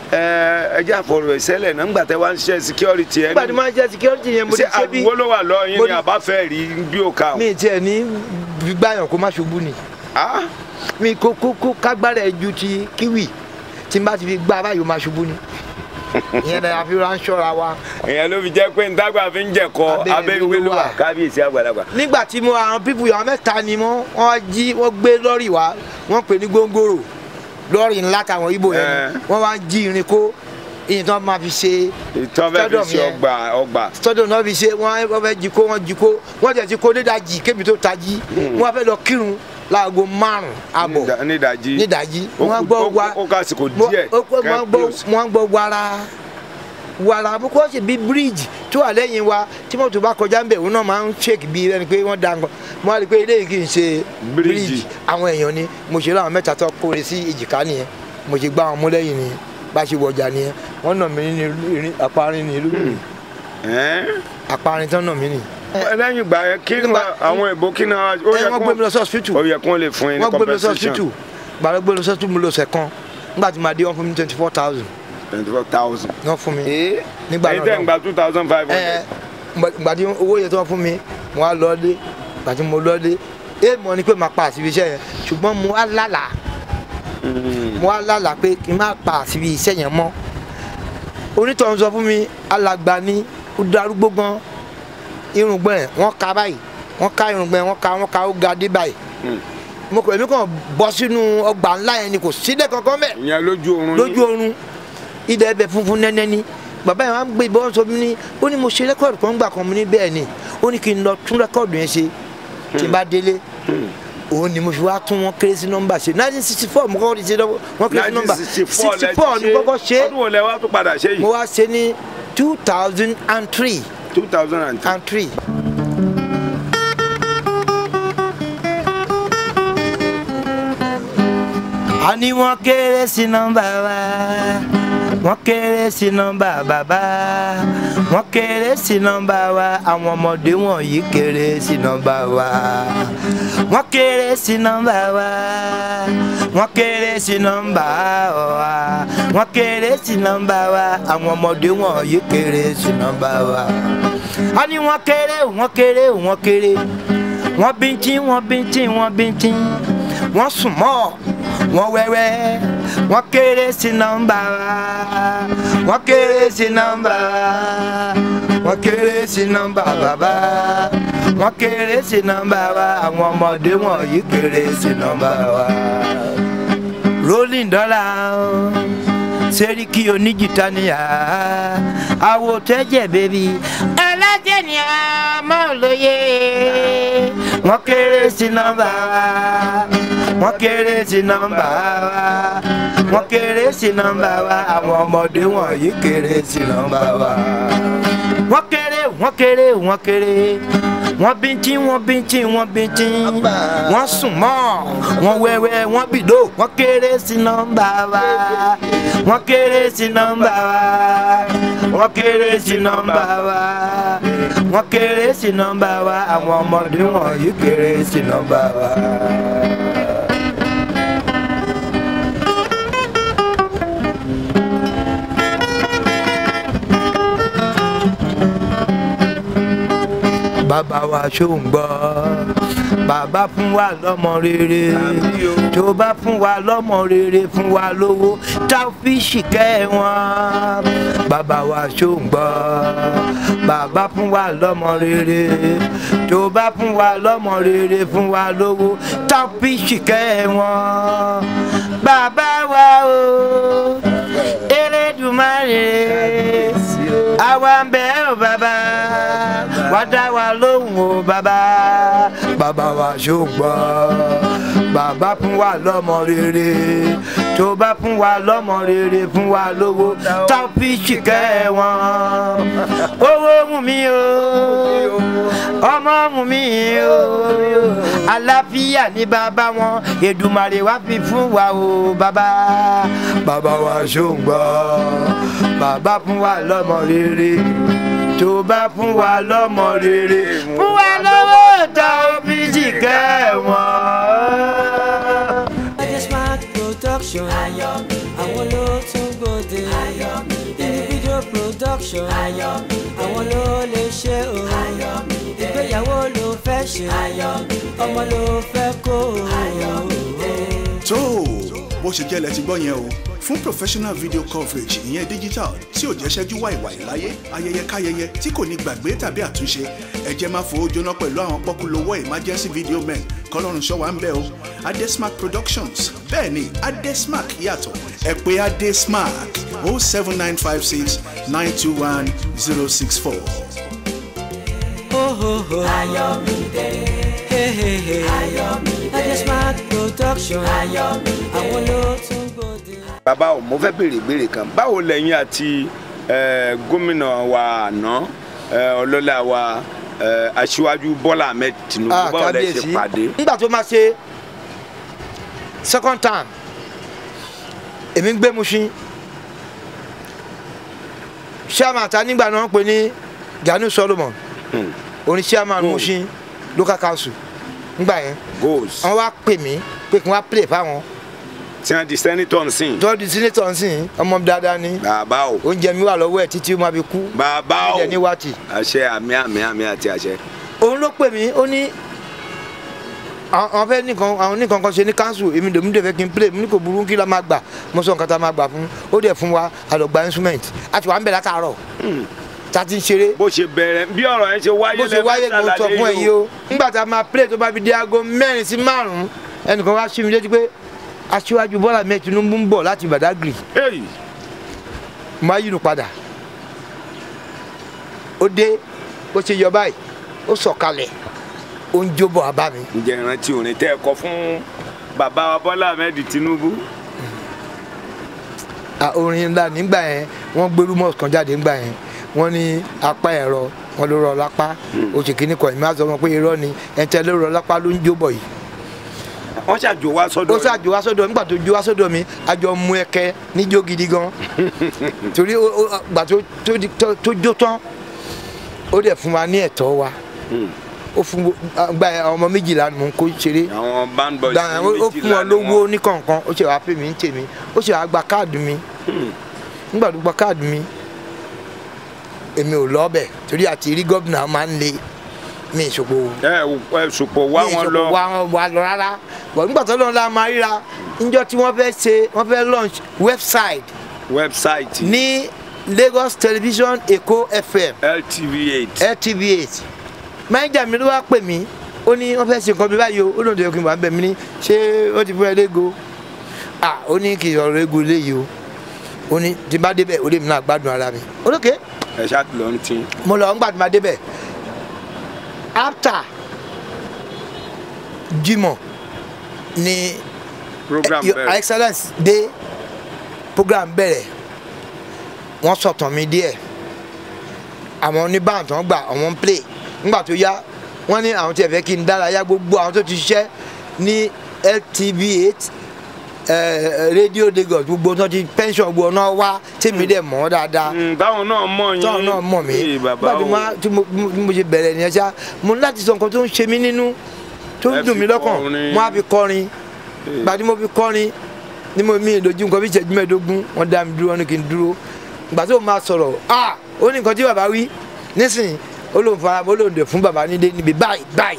ẹ ẹ jẹ́ àfọ̀rọ̀ ìṣẹ̀lẹ̀ náà ńgbà tẹ́ wá ń ṣe security ẹ nígbà tí máa jẹ́ security yẹn mo ti ṣe ṣe bí àgbo ló wà lọ yín mo ni ní- àbáfẹ́ rí bí ó kà ó. mi tiẹ̀ ní gbígbàyàn kó má ṣubú ni. Ah, mi kó kó kó kágbára ẹ ju ti kíwì tí n bá ti fi gbá báyìí ó máa ṣubú ni ìyẹn náà àfi ránṣọ́ra wa. ìyẹn ló fi jẹ́ pé ntàgbà fi ń jẹ̀kọ́ Abẹ́ abẹ́ ìwé ìwé ló ló wà wà. kábíyèsí àgbàlagbà. nígbà tí mo àwọn pípù àwọn mẹ́ta ni wọ́n wọ́n jí wọ́n gbé lọ́rì wá wọ́n pè ní góńgòrò lọ́rì ńlá káwọn ibo yẹn Ẹ. ni wọ́n wá jí irin kó ìyẹn tí wọ́n máa fi ṣe ìtọ́ fẹ́ fi Stadium ṣe yẹn. ọgbà ọgbà. stadium náà fi ṣe wọ́n wọ́n fẹ́ jí kó wọ́n jí kó wọ́n tẹ̀ sí kó nídàjì kébi tó tají wọ́n fẹ́ lọ kírun láago márùn-ún àbọ̀ Nídà- nídàjí. nídàjí Ó wọ́n kù- gbọ́ ó kù- wa ó kásìkò mo- díẹ̀ ó kù- kẹ́ wọ́n gbọ́ close. wọ́n gbọ́ wàrà wàrà bó kọ́ sí bí bíríìjì tó wà lẹ́yìn wa tí mọ́tò bá kọjá ń bẹ̀ òun náà máa ń ṣèkì bí ẹni pé wọ́n da nǹkan mo wá rí i pé eléyìí kì í ṣe Bíríìjì. bíríìjì àwọn èèyàn ni mo ṣe láwọn mẹ́ta tó kóre sí èjìká nìyẹn mo ṣe gbá wọn mú lẹ́yìn nìyẹn bá ṣe wọjà nìyẹn wọ́n nà mí ní ìrìn àparin ní ìlú mi Ẹ́n? àparin tán nà mí nì. lẹ́yìn ìgbà yẹn kí ni Nígbà- àwọn èbó kí ni ó ẹ yẹ wọ́n gbé mi lọ sí hospital ó yẹ kí wọ́n lè fún yín ní wọ́n gbé mi lọ sí compensation hospital gbàdúrà gbé mi lọ sí hospital mo lọ sẹ̀ kan nígbà tí màá dé wọ́n fún mi twenty four thousand twenty four thousand. wọ́n fún mi nígbà èyí náà tẹ̀ ń lọ́hùn. gba two thousand five ẹ hundred. gbàdí owó yẹn tó wọ́n fún mi mo wá lọ dé gbàdí mo lọ dé èèmọ̀ ni pé màá pa àṣìbí iṣẹ́ yẹn ṣùgbọ́n mo wá lálàá mo wá lálàá pé kí n má pa àṣìbí iṣẹ́ yẹn mọ́ onítọ̀hún sọ fún mi alàgbà ni ó darúgbó gan irùngbọ̀n ẹ̀ wọ́n ka báyìí wọ́n ká irùngbọ̀n ẹ̀ wọ́n ka wọ́n ka ó ga dé báyìí mo kọ̀ èmi kàn bọ́ sínú ọgbà ńlá yẹn ni kò sílẹ̀ kankan mẹ́ ìyẹn lójú oorun lójú oorun ilẹ̀ ẹbẹ̀ funfun nẹ́nẹ́ ni bàbá yẹn wá ń gbé ìbọn sọ mi ní ó ní mo ṣe rẹ́kọ̀dù kan gbà kan mo ní bẹ́ẹ̀ ni ó ní kí n lọ tún rẹ́kọ̀dù yẹn ṣe tí n bá délé òun ni mo fi wá tún wọn kéré sí nọ́mbà ṣe nineteen sixty four mo kọ́kọ́ ti ṣe wọn kéré sí nọ́mbà sixty four ni kọ́kọ́ ṣe ọdún wo lẹ wá tó padà ṣe mo yìí wá ṣe ní two thousand and three two thousand and two. and three. a ní wọ́n kéré sí nọ́mbà wa wọ́n kéré sí nọ́mbà bàbá wọ́n kéré sí nọ́mbà wa àwọn ọmọdé wọ̀nyí kéré sí nọ́mbà wa wọ́n kéré sí nọ́mbà wa wọ́n kéré sí nọ́mbà wa wọ́n kéré sí nọ́mbà wa àwọn ọmọdé wọ̀nyí kéré sí nọ́mbà wa a ní wọ́n kéré wọ́n kéré wọ́n kéré wọ́n bíntín wọ́n bíntín wọ́n bíntín wọ́n sùn mọ́ wọ́n wẹ́wẹ́ wọ́n kéré sí nọ́mbà wa wọ́n kéré sí nọ́mbà wa wọ́n kéré sí nọ́mbà bàbá wọ́n kéré sí nọ́mbà wa àwọn ọmọdé wọ̀nyí kéré sí nọ́mbà wa. rolling dollar seriki oníjìtá níyà àwò tẹ́jẹ̀ bẹ́bí ẹlẹ́jẹ̀ ni a mọ̀ lóye wọ́n kéré sí nọ́mbà wa wọ́n kéré sí nọ́mbà wa wọ́n kéré sí nọ́mbà wa àwọn ọmọdé wọ̀nyí kéré sí nọ́mbà wa. wọ́n kéré wọ́n kéré wọ́n kéré wọ́n bíntín wọ́n bíntín wọ́n bíntín wọ́n sùn mọ́ wọ́n wẹ́wẹ́ wọ́n bìdó wọ́n kéré sí nọ́mbà wa wọ́n kéré sí nọ́mbà wa wọ́n kéré sí nọ́mbà wa wọ́n kéré sí nọ́mbà wa àwọn ọmọdé wọ̀nyí kéré sí nọ́mbà wa. bàbá wa ṣó ń gbọ́ bàbá fún wa lọ́mọ rere tó bá fún wa lọ́mọ rere fún wa lówó tá a fi ṣìkẹ́ wọn bàbá wa ṣó ń gbọ́ bàbá fún wa lọ́mọ rere tó bá fún wa lọ́mọ rere fún wa lówó tá a fi ṣìkẹ́ wọn bàbá wa o Elédùmarè àwa ń bẹ̀ ọ́ bàbá wá dá wa lóhùn o bàbá bàbá wa ṣùgbọ́n bàbá fún wa lọ́mọ rere tó bá fún wa lọ́mọ rere fún wa lówó tá a fi ṣìkẹ́ wọn owó mú mi o ọmọ mú mi o àlàáfíà ní bàbá wọn Èdùmàrè wá fi fún wa o bàbá bàbá wa ṣùgbọ́n bàbá fún wa lọ́mọ rere tó bá fún wa lọ́mọ rere fún wa lọ́wọ́ tá a fi ṣìkẹ́ wọn. Smart production àwọn ló tún gbòde individual production àwọn ló lè ṣe o ìgbéyàwó ló fẹ́ ṣe ọmọ ló fẹ́ kó o. tó o bó ṣe jẹ́ lẹ ti gbọ́ yẹn o fún professional video coverage ìyẹn digital tí ò jẹ́ ṣẹ́jú wàìwàì láyé ayẹyẹ káyẹyẹ tí kò ní gbàgbé tàbí àtúnṣe ẹ jẹ́ máa fowó jóná pẹ̀lú àwọn pọ́kúlówó emergency video men kọ́lọ́run ṣọ́ wa ń bẹ̀ o adesmark productions bẹ́ẹ̀ ni adesmark yàtọ̀ ẹ pè adesmark o seven nine five six nine two one zero six four. Ayọ̀mídé. Ayọ̀mídé. Adesmark production. Ayọ̀mídé. Àwọn ló tún gbòde. bàbá o mo fẹ́ béèrè ìbéèrè kan báwo lẹ́yìn àti eh, gómìnà wa àná eh, ọlọ́lá wa eh, aṣíwájú bọ́lá ahmed tinubu Ah, báwo lẹ ṣe kábíyèsí pàdé. nígbà tó máa ṣe second time èmi ń gbé Mushin chairman ta nígbà náà ń pè ní Gani Solomon Hmm. oní chairman Gold. Mushin local council nígbà yẹn goals wọ́n wá pè mí pé kí wọ́n á play fáwọn tí wọ́n di senator nsìn tọ́jú senator nsìn ọmọ dáadáa ni bàbá o oúnjẹ mi wà lọ́wọ́ ẹ̀ títí ó máa fi kú bàbá o oúnjẹ ní wáàtì. àṣẹ àmì àmì àmì àti àṣẹ. òun ló pè mí ó ní àwọn àwọn fẹ́ nìkan àwọn nìkan kan ṣe ní council èmi lèmi dẹ̀ fẹ́ kí n play mo ní kò burú kí la máa gbà mo sọ nǹkan tá a máa gbà fún ó dẹ̀ fún wa àlọ́gba instrument a ti wà ń bẹ̀ látàárọ̀ tá a ti ń ṣeré bó ṣe bẹ̀rẹ̀ bí ọ̀rọ̀ yẹn ṣe wáyé bó ṣe wáyé mo sọ fún ẹ yìí o nígbà tá a máa play tó bá fi di aago mẹ́rin sí márùn-ún ẹnìkan wá sí mi létí pé aṣíwájú Bọ́lá mẹ́ẹ̀ Tinubu ń bọ̀ láti Badagry Hey, máa yínú padà ó dé bó ṣe yọ báyìí ó sọ̀kalẹ̀ ó ń jóbọ̀ abá mi ǹjẹ́ ìrántí orin tẹ́ ẹ kọ fún bàbá wa Bọ́lá Ahmed Tinubu Ah, orin ńlá nígbà yẹn wọ́n gbé rumors kan jáde nígbà yẹn wọ́n ní apá ẹ̀rọ wọn ló rọ lápá oṣù kìíní kan ìmọ̀ àzọ wọn pé irọ́ ni ẹ̀ńtẹ́ ló rọ lápá ló ń jóbọ̀ yìí wọ́n ṣàjò wá sọ́dọ̀ ó ṣàjò wá sọ́dọ̀ nígbà tó jó wá sọ́dọ̀ mi àjọ mú ẹkẹ níjó gidi gan torí ó- ó- gbà tó tó di- tó- tó jó tán ó dẹ̀ fún wa ní ẹ̀tọ́ wa ó fún gba àwọn ọmọ méjìlá ni mò ń kó ṣeré àwọn band boys gbà ó ó fún wọn lówó ní kọ̀ọ̀kan ó ṣe wàá pè mí ń tèmi ó ṣe wàá gba káàdì mi nígbà tó gba káàdì mi èmi ò lọ́ọ̀bẹ̀ torí àti rí gómìnà máa ń le mi ìṣòpò ẹ ẹ sùpọ̀ wá mi wọn ìṣòpò lọ wá wọn wá lọ rárá bọ̀ nígbà tó lọ́nà la máa ríra níjọ́ tí wọ́n fẹ́ ṣe wọ́n fẹ́ launch website wẹ́bsáìtì ní Lagos Television Èkó FM LTV8 LTV8 mánéjà mi ló wá pè mí ó ní wọ́n fẹ́ ṣe nǹkan bí báyìí o ó lóun tó yẹ kí n wà ń bẹ̀ mí ní ṣé ó ti fún ẹ légo ah ó ní kì í ọ̀rọ̀ ego léyìí o ó ní tí n bá débẹ̀ ó lè mi náà gbádùn ara mi olókè ẹ ṣáà lọ ń tin mo lọ ńgbà tí n bá débẹ̀ after Jímọ̀ ni program Your bẹ̀rẹ̀ excellence dé program bẹ̀rẹ̀ wọ́n sọ̀tàn mi díẹ̀ àwọn oníbàǹ tó ń gbà àwọn ń play nígbà tó yá wọ́n ní àwọn tí ẹ fẹ́ kí n dárayá gbogbo àwọn tó ti ṣiṣẹ́ ní LTV8 radio Lagos gbogbo tó ti pension gbogbo náà wá tèmi dẹ̀ mọ̀ ọ́ dáadáa Mm, báwọn náà mọ̀ yín tọ́ọ̀ náà mọ̀ mí Ee, bàbá nígbà tí o mo- tí mo tí mo ṣe bẹ̀rẹ̀ nìyẹn ṣá mo ní láti sọ nǹkan tó ń ṣe mí nínú tó ń Ẹ dùn fi mí lọ́kàn kọrin. mo á fi kọrin gbà tí mo fi kọrin ni mo mi ìdojú nǹkan bí ìṣẹ́jú mẹ́ẹ̀ẹ́dógún wọ́n dá mi dúró wọ́n ní kí n dúró gbà tó máa sọ̀rọ̀ ah ó ní nǹkan tí bàbá wí nísìnyí ó lóun fara ó lóun dẹ̀ fún bàbá nílé níbi báyìí báyìí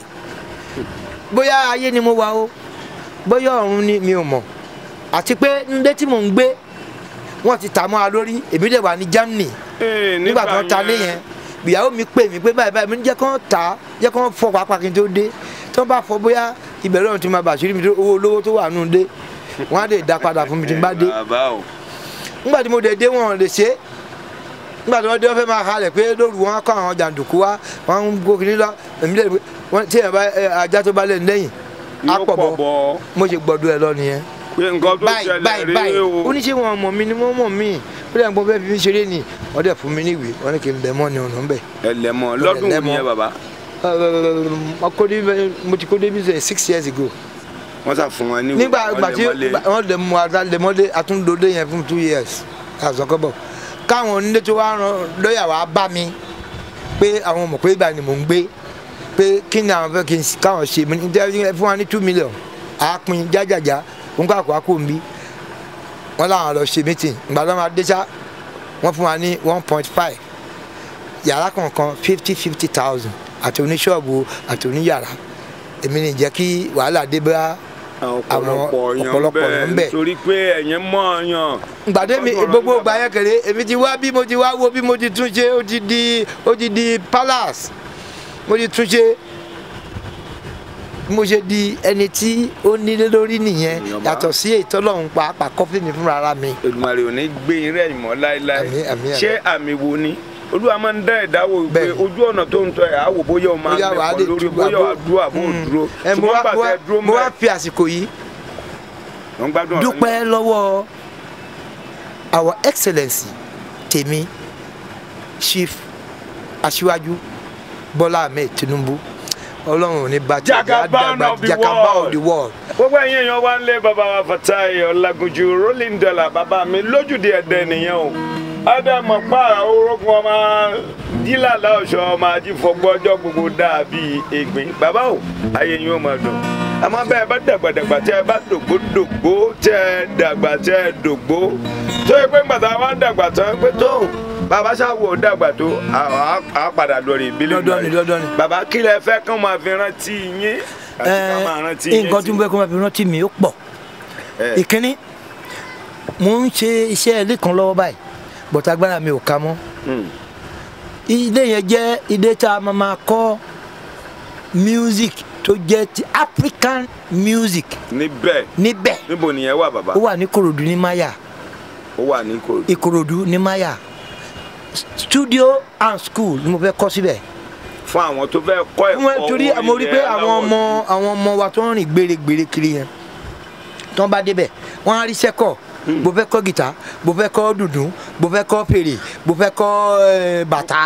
bóyá ayé ni mo wà o bóyá ọ̀run ni mi ò mọ̀ àti pé nílé tí mò ń gbé wọ́n ti tà mọ́ a lórí èmi dẹ̀ wà ní Germany Ee, nígbà tó ń ta lé yẹn ìyàwó mi pè mí pé báyìí báyìí mi ní jẹ́ kán tà á jẹ́ kán fọ pàápàá kí n tó dé tí wọ́n bá fọ bóyá ìbẹ̀rẹ̀ ọ̀hún ti máa bàṣírí mi tó owó olówó tó wà nù dé wọ́n á lè dá padà fún mi tí n bá dé bàbá o nígbà tí mo dé dé wọn ò lè ṣe é nígbà tí wọ́n dé wọ́n fẹ́ máa halẹ̀ pé lóru wọn kọ́ àwọn jàǹdùkú wa wọ́n ń gòkè nílọ èmi lè wọ́n tí ẹ̀ bá ẹ, ajá tó bá lẹ̀ lẹ́yìn á yóò pọ̀ pọ̀ bọ̀ bọ̀ mo ṣe gbọ́dọ̀ ẹ lọ nìyẹn pé nǹkan tó báyìí ṣẹlẹ̀ báyìí báyìí rèé o oníṣẹ́ wọn mọ̀ mí ni wọ́n mọ̀ mí ó dẹ̀ ń gbọ́n fẹ́ fi mí ṣeré ni wọ́n dẹ̀ fún mi ní ìwé wọ́n ní kí n bẹ̀ mọ́ ni ọ̀nà ń bẹ̀. ẹlẹ́mọ̀ lọ́dún wo ẹlẹ́mọ̀. nìyẹn bàbá mo kó dé mo ti kó dé bíi six years ago wọ́n sà fún wọn ní nígbà ìgbà tí wọ́n lè mú adá lè mọ́lé àtúndòdé yẹn fún two years àzọkọ́bọ̀ káwọn onílé tó wá ran lọ́ọ̀yà wá bá mi pé àwọn mọ̀ pé ìgbà ni mò ń gbé pé kí ni àwọn fẹ́ kí n káwọn ṣe mi ní ẹ fún wa ní two million àápín jájàjá òun kà kó àkó mi wọ́n láwọn lọ ṣe meeting ìgbà tó máa dé sá wọ́n fún wa ní one point five yàrá kọ̀ọ̀kan fifty fifty thousand àti oníṣọ́ọ̀bù àti oníyàrá èmi ní jẹ́ kí wàhálà dé bá ọ̀pọ̀lọpọ̀ yan ọ̀pọ̀lọpọ̀ yan bẹ́ẹ̀ bẹ́ẹ̀. torí pé ẹ̀yin mọ̀ yan gbàdé mi Ọdún ọ̀rọ̀ gbogbo yìí ìgbà yẹn kéré èmi ti wá bí mo ti wá wo bí mo ti tún ṣe ó ti di ó ti di palace mo ti tún ṣe bí mo ṣe di ẹni tí ó nílé lórí nìyẹn Ìyọ̀bá. yàtọ̀ sí ètò ọlọ́run pàápàá kọ́fí mi fúnra ara mi. Èdùmàrè ò ní gbé yín rẹ̀ mọ́ láéláé Àmín, àmín, àmín. ṣé àmì wo ni olúwa máa ń dá ẹ̀dá wò pé Bẹ́ẹ̀ni. ojú ọ̀nà tó ń tọ́ ẹ̀ á wò bóyá o máa Bóyá wàá mẹ́kọ̀ọ́ lè lórí dúró bóyá àbó- wàá dúró àbó Mm. dúró Ẹ, mo ṣùgbọ́n wá- gbà mo tẹ wá- dúró mo wá mẹ́ fi àsìkò yìí wọ́n gbádùn ọ̀rọ̀ yín. dúpẹ́ lọ́wọ́ our excellence tèmi chief aṣíwájú bọ́lá ahmed tinubu ọlọ́run ò ní bá tiẹ̀ jẹ́, á Jagaban dàgbà of the Jagaban world. of the world. gbogbo ẹ̀yin èèyàn wá ń lé bàbá wa Fatai Ọlágúnjú rolling dollar bàbá mi lójúde ẹ̀dẹ̀ nìyẹn o ádámọ̀ pa orógun ọmọ dílàlà ọ̀ṣọ́ ọmọ ajífọgbọ́ ọjọ́ gbogbo dàbí ègbín bàbá o ayé yín ó máa dùn àmọ́ bẹ́ẹ̀ bá dàgbàdàgbà tẹ́ ẹ bá dògbó dògbó tẹ́ ẹ dàgbà tẹ́ ẹ dògbó tó yẹ pé gbàtà wa ń dàgbà tán pé tó bàbá ṣàwò dàgbà tó à á padà lórí ìbílẹ̀ Dandan ni, dandan ni. bàbá kí lẹ fẹ́ kán máa fi rántí yín àti ká máa rántí yín nǹkan tí mo fẹ́ kó máa fi rántí mi ó pọ̀ Eh. ìkíní mo ń ṣe iṣẹ́ ilé kan lọ́wọ́ báyìí bọ̀tà agbára mi ò ká mọ́ Mm. ilé yẹn jẹ́ ilé tá a máa máa kọ́ music tó jẹ́ ti African music níbẹ̀ níbẹ̀ níbo nìyẹn wà bàbá ó wà ní Ìkòròdú ní Maya ó wà ní kò Ìkòròdú ní Maya studio and school ni mo fẹ́ kọ́ síbẹ̀ fún àwọn tó fẹ́ kọ́ ẹ̀kọ́ wọn torí orin mo rí pé ilẹ̀ àwọn aláwọ̀ ọmọ àwọn ọmọ wa tó ń rìn gbèrègbèrè kiri yẹn tó ń bá débẹ̀ wọ́n á rí sẹ́kọ̀ bó fẹ́ kọ́ gìtá bó fẹ́ kọ́ dùndún bó fẹ́ kọ́ fèrè bó fẹ́ kọ́ eh, bàtà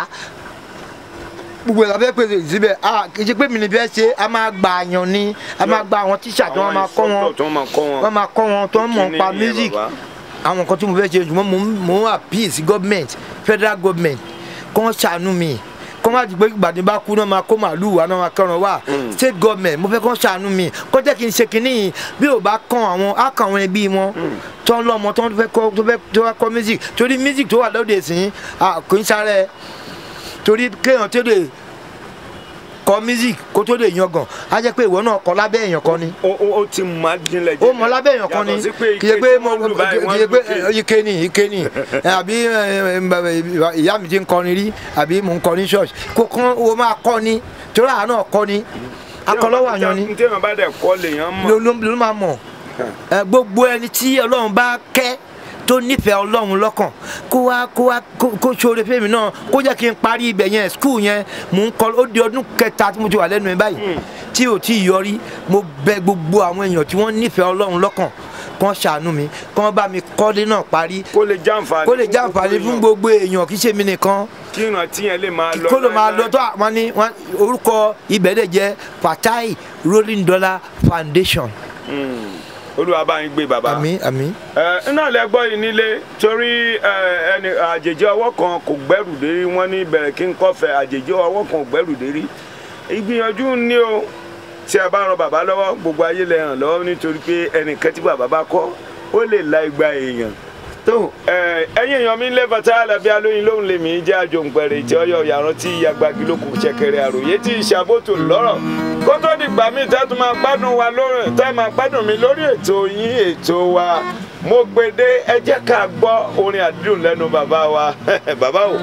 gbogbo ẹ̀ la fẹ́ pèsè síbẹ̀ ah kì í ṣe pé mi ní fẹ́ ṣe a máa gba àyàn ni a máa gba àwọn tíṣà tí wọ́n máa kọ́ wọn tó máa kọ́ wọn wọ́n máa kọ́ wọn tó ń mọ̀ Kíni pa nìyẹn, music bàbá? àwọn nǹkan tí mo fẹ́ ṣe ṣùgbọ́n mo ń- mo ń appeal sí government federal government kó wọ́n ṣàánú mi kó má dìgbò ìgbàdí bá kú náà máa kó màálù wá náà máa kọ́ran wá state government mo fẹ́ kó ṣàánú mi kó jẹ́ kí n ṣe kínní yìí bí ò bá kàn àwọn á kàn àwọn ẹbí wọn tó ń lọ́mọ tó ń fẹ́ kọ́ tó fẹ́ tó fẹ́ kọ́ music torí music tó wà lóde ìsìn ah, kò ń sáré torí kéèyàn tó lè kọ́ music kó tó lè yangàn á jẹ́ pé ìwọ náà kọ́ lábẹ́ èèyàn kan ni ó ó- ó ti máa jinlẹ̀ ó mọ lábẹ́ èèyàn kan ni Yàtọ̀ sí pé kì í ṣe ike pé tí mo wọ́n lù báyìí, kì wọ́n í ṣe pé lù ike. ike ni ike ni ẹ, àbí ẹ, ẹ, ìyá mi ti ń kọrin rí àbí mò ń kọrin church kó kán o máa kọ́ ni torí àánú ọkọ ni akọlọ́wọ́ àyàn ni tí èèyàn bá dẹ̀ kọ́ lèèyàn mọ̀ ló ló ló máa mọ̀ ẹ, gbogbo ẹni tí ọlọ́run bá kẹ́ tó nífẹ̀ẹ́ ọlọ́run lọ́kàn kó wá kó wá kó kó ṣoore fèmí náà kó jẹ́ kí n parí ibẹ̀ yẹn skul yẹn mò ń kọ́ ó di ọdún kẹta tí mo ti wà lẹ́nu ẹ̀ báyìí tí ò tí ì yọrí mo bẹ gbogbo àwọn èèyàn tí wọ́n nífẹ̀ẹ́ ọlọ́run lọ́kàn kán ṣàánú mi kán bá mi kọ́lé náà parí kó lè jàǹfààní kó lè jàǹfààní fún gbogbo èèyàn kì í ṣe mi nìkan kí ìrántí yẹn lè máa lọ kó ló máa lọ láéláé. tó àwọn ní wọn orúkọ ibẹ̀ dẹ̀ jẹ́ Fatai Rolling Dollar Foundation olúwa bá yín gbé bàbá. àmín àmín. ẹ iná lẹ gbọ́ yìí nílé torí ẹ, ẹni àjèjì ọwọ́ kan kò gbẹ́rù dérí wọ́n ní bẹ̀rẹ̀ kí n kọ́fẹ́ àjèjì ọwọ́ kan kò gbẹ́rù dérí ìgbìyànjú ni o tí a bá ran bàbá lọ́wọ́ gbogbo ayé lè ràn lọ́wọ́ nítorí pé ẹnìkan tí bàbá bá kọ́ ó lè la igba èèyàn tó ẹ, ẹ̀yin èèyàn mi ń lé bàtà àlàbí alóyin lóhùn lèmi jẹ́ àjòǹpẹ̀rẹ̀ tí ọyọ yàrá tí yagbagi ló kù ṣẹ̀kẹ̀rẹ̀ àròyé tí ìṣàbòtò lọ́rọ̀ kó tó dìgbà míì tẹ́ tún máa gbádùn wa lórí tẹ́ máa gbádùn mi lórí ètò yín ètò wa mo gbede ẹ jẹ́ ká gbọ́ orin àdúrà lẹ́nu bàbá wa bàbá o.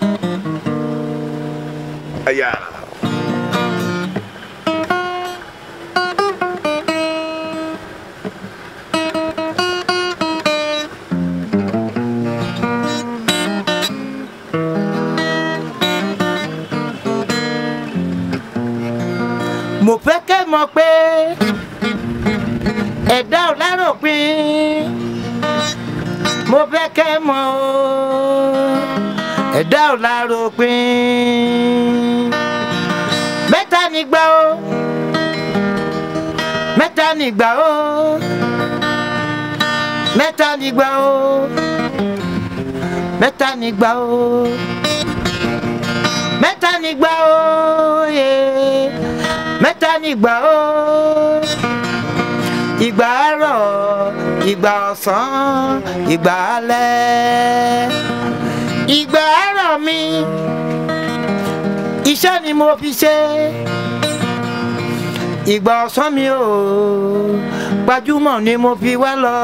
Ẹ̀yà. mo fẹ́ kẹ́ mọ̀ pé ẹ̀dá ò láròpin mo fẹ́ kẹ́ mọ̀ o ẹ̀dá ò láròpin mẹ́ta nígbà o mẹ́ta nígbà o mẹ́ta nígbà o mẹ́ta nígbà o mẹ́ta nígbà o yeah. mẹ́ta nígbà o ìgbà àárọ̀ ìgbà ọ̀sán ìgbà alẹ́ ìgbà àárọ̀ mi iṣẹ́ ni mo fi ṣe ìgbà ọ̀sán mi ò gbajúmọ̀ ni mo fi wá lọ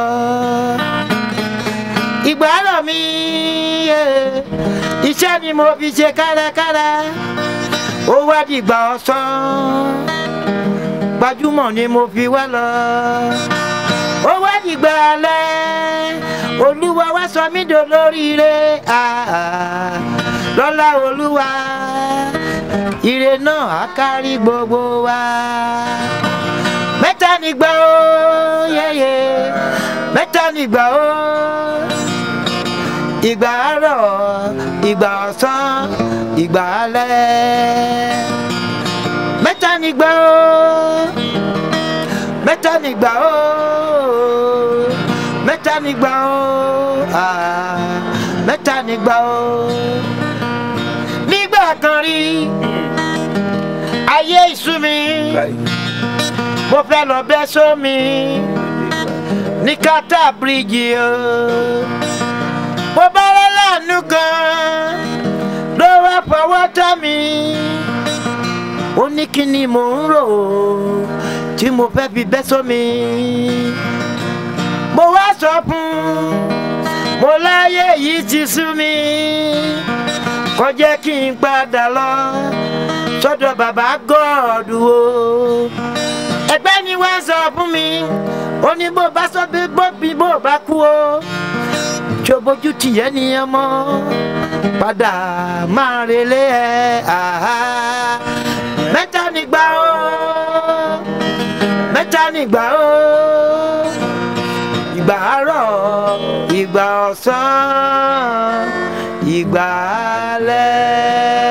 ìgbà àárọ̀ mi yeah, iṣẹ́ ni mo fi ṣe kárakára ó wá dìgbà ọ̀sán gbajúmọ̀ ni mo fi wá lọ ó wá dìgbà alẹ́ olúwa wá sọ mí dolóríire ah, ah, lọ́lá olúwa ire náà á kárí gbogbo wa mẹ́ta nígbà ó yẹ́yẹ́ mẹ́ta nígbà ó ìgbà àárọ̀ ìgbà ọ̀sán ìgbà alẹ́ mẹ́ta nígbà ó mẹ́ta nígbà ó mẹ́ta nígbà ó ah, mẹ́ta nígbà ó nígbà kan rí ayé ìsú mi mo fẹ́ lọ bẹ́ sómi ní kátà bíríjì o mo bá rẹ́ láàánú kan ló wá fọwọ́ tọ́ mi ó ní kí ni mò ń rò tí mo fẹ́ fi bẹ́ sómi mo wá sọ fún mo láyé yìí ti sú mi kò jẹ́ kí n padà lọ sọ́dọ̀ bàbá gọ́ọ̀dù o ẹgbẹ́ ni wá sọ fún mi ó ní bó bá sọ bí bó bí bó bá kú o tí o bójú tìyẹ́ nìyẹn mọ́ padà máa relé ẹ àhá mẹ́ta nígbà ó mẹ́ta nígbà ó ìgbà àárọ̀ ìgbà ọ̀sán ìgbà alẹ́.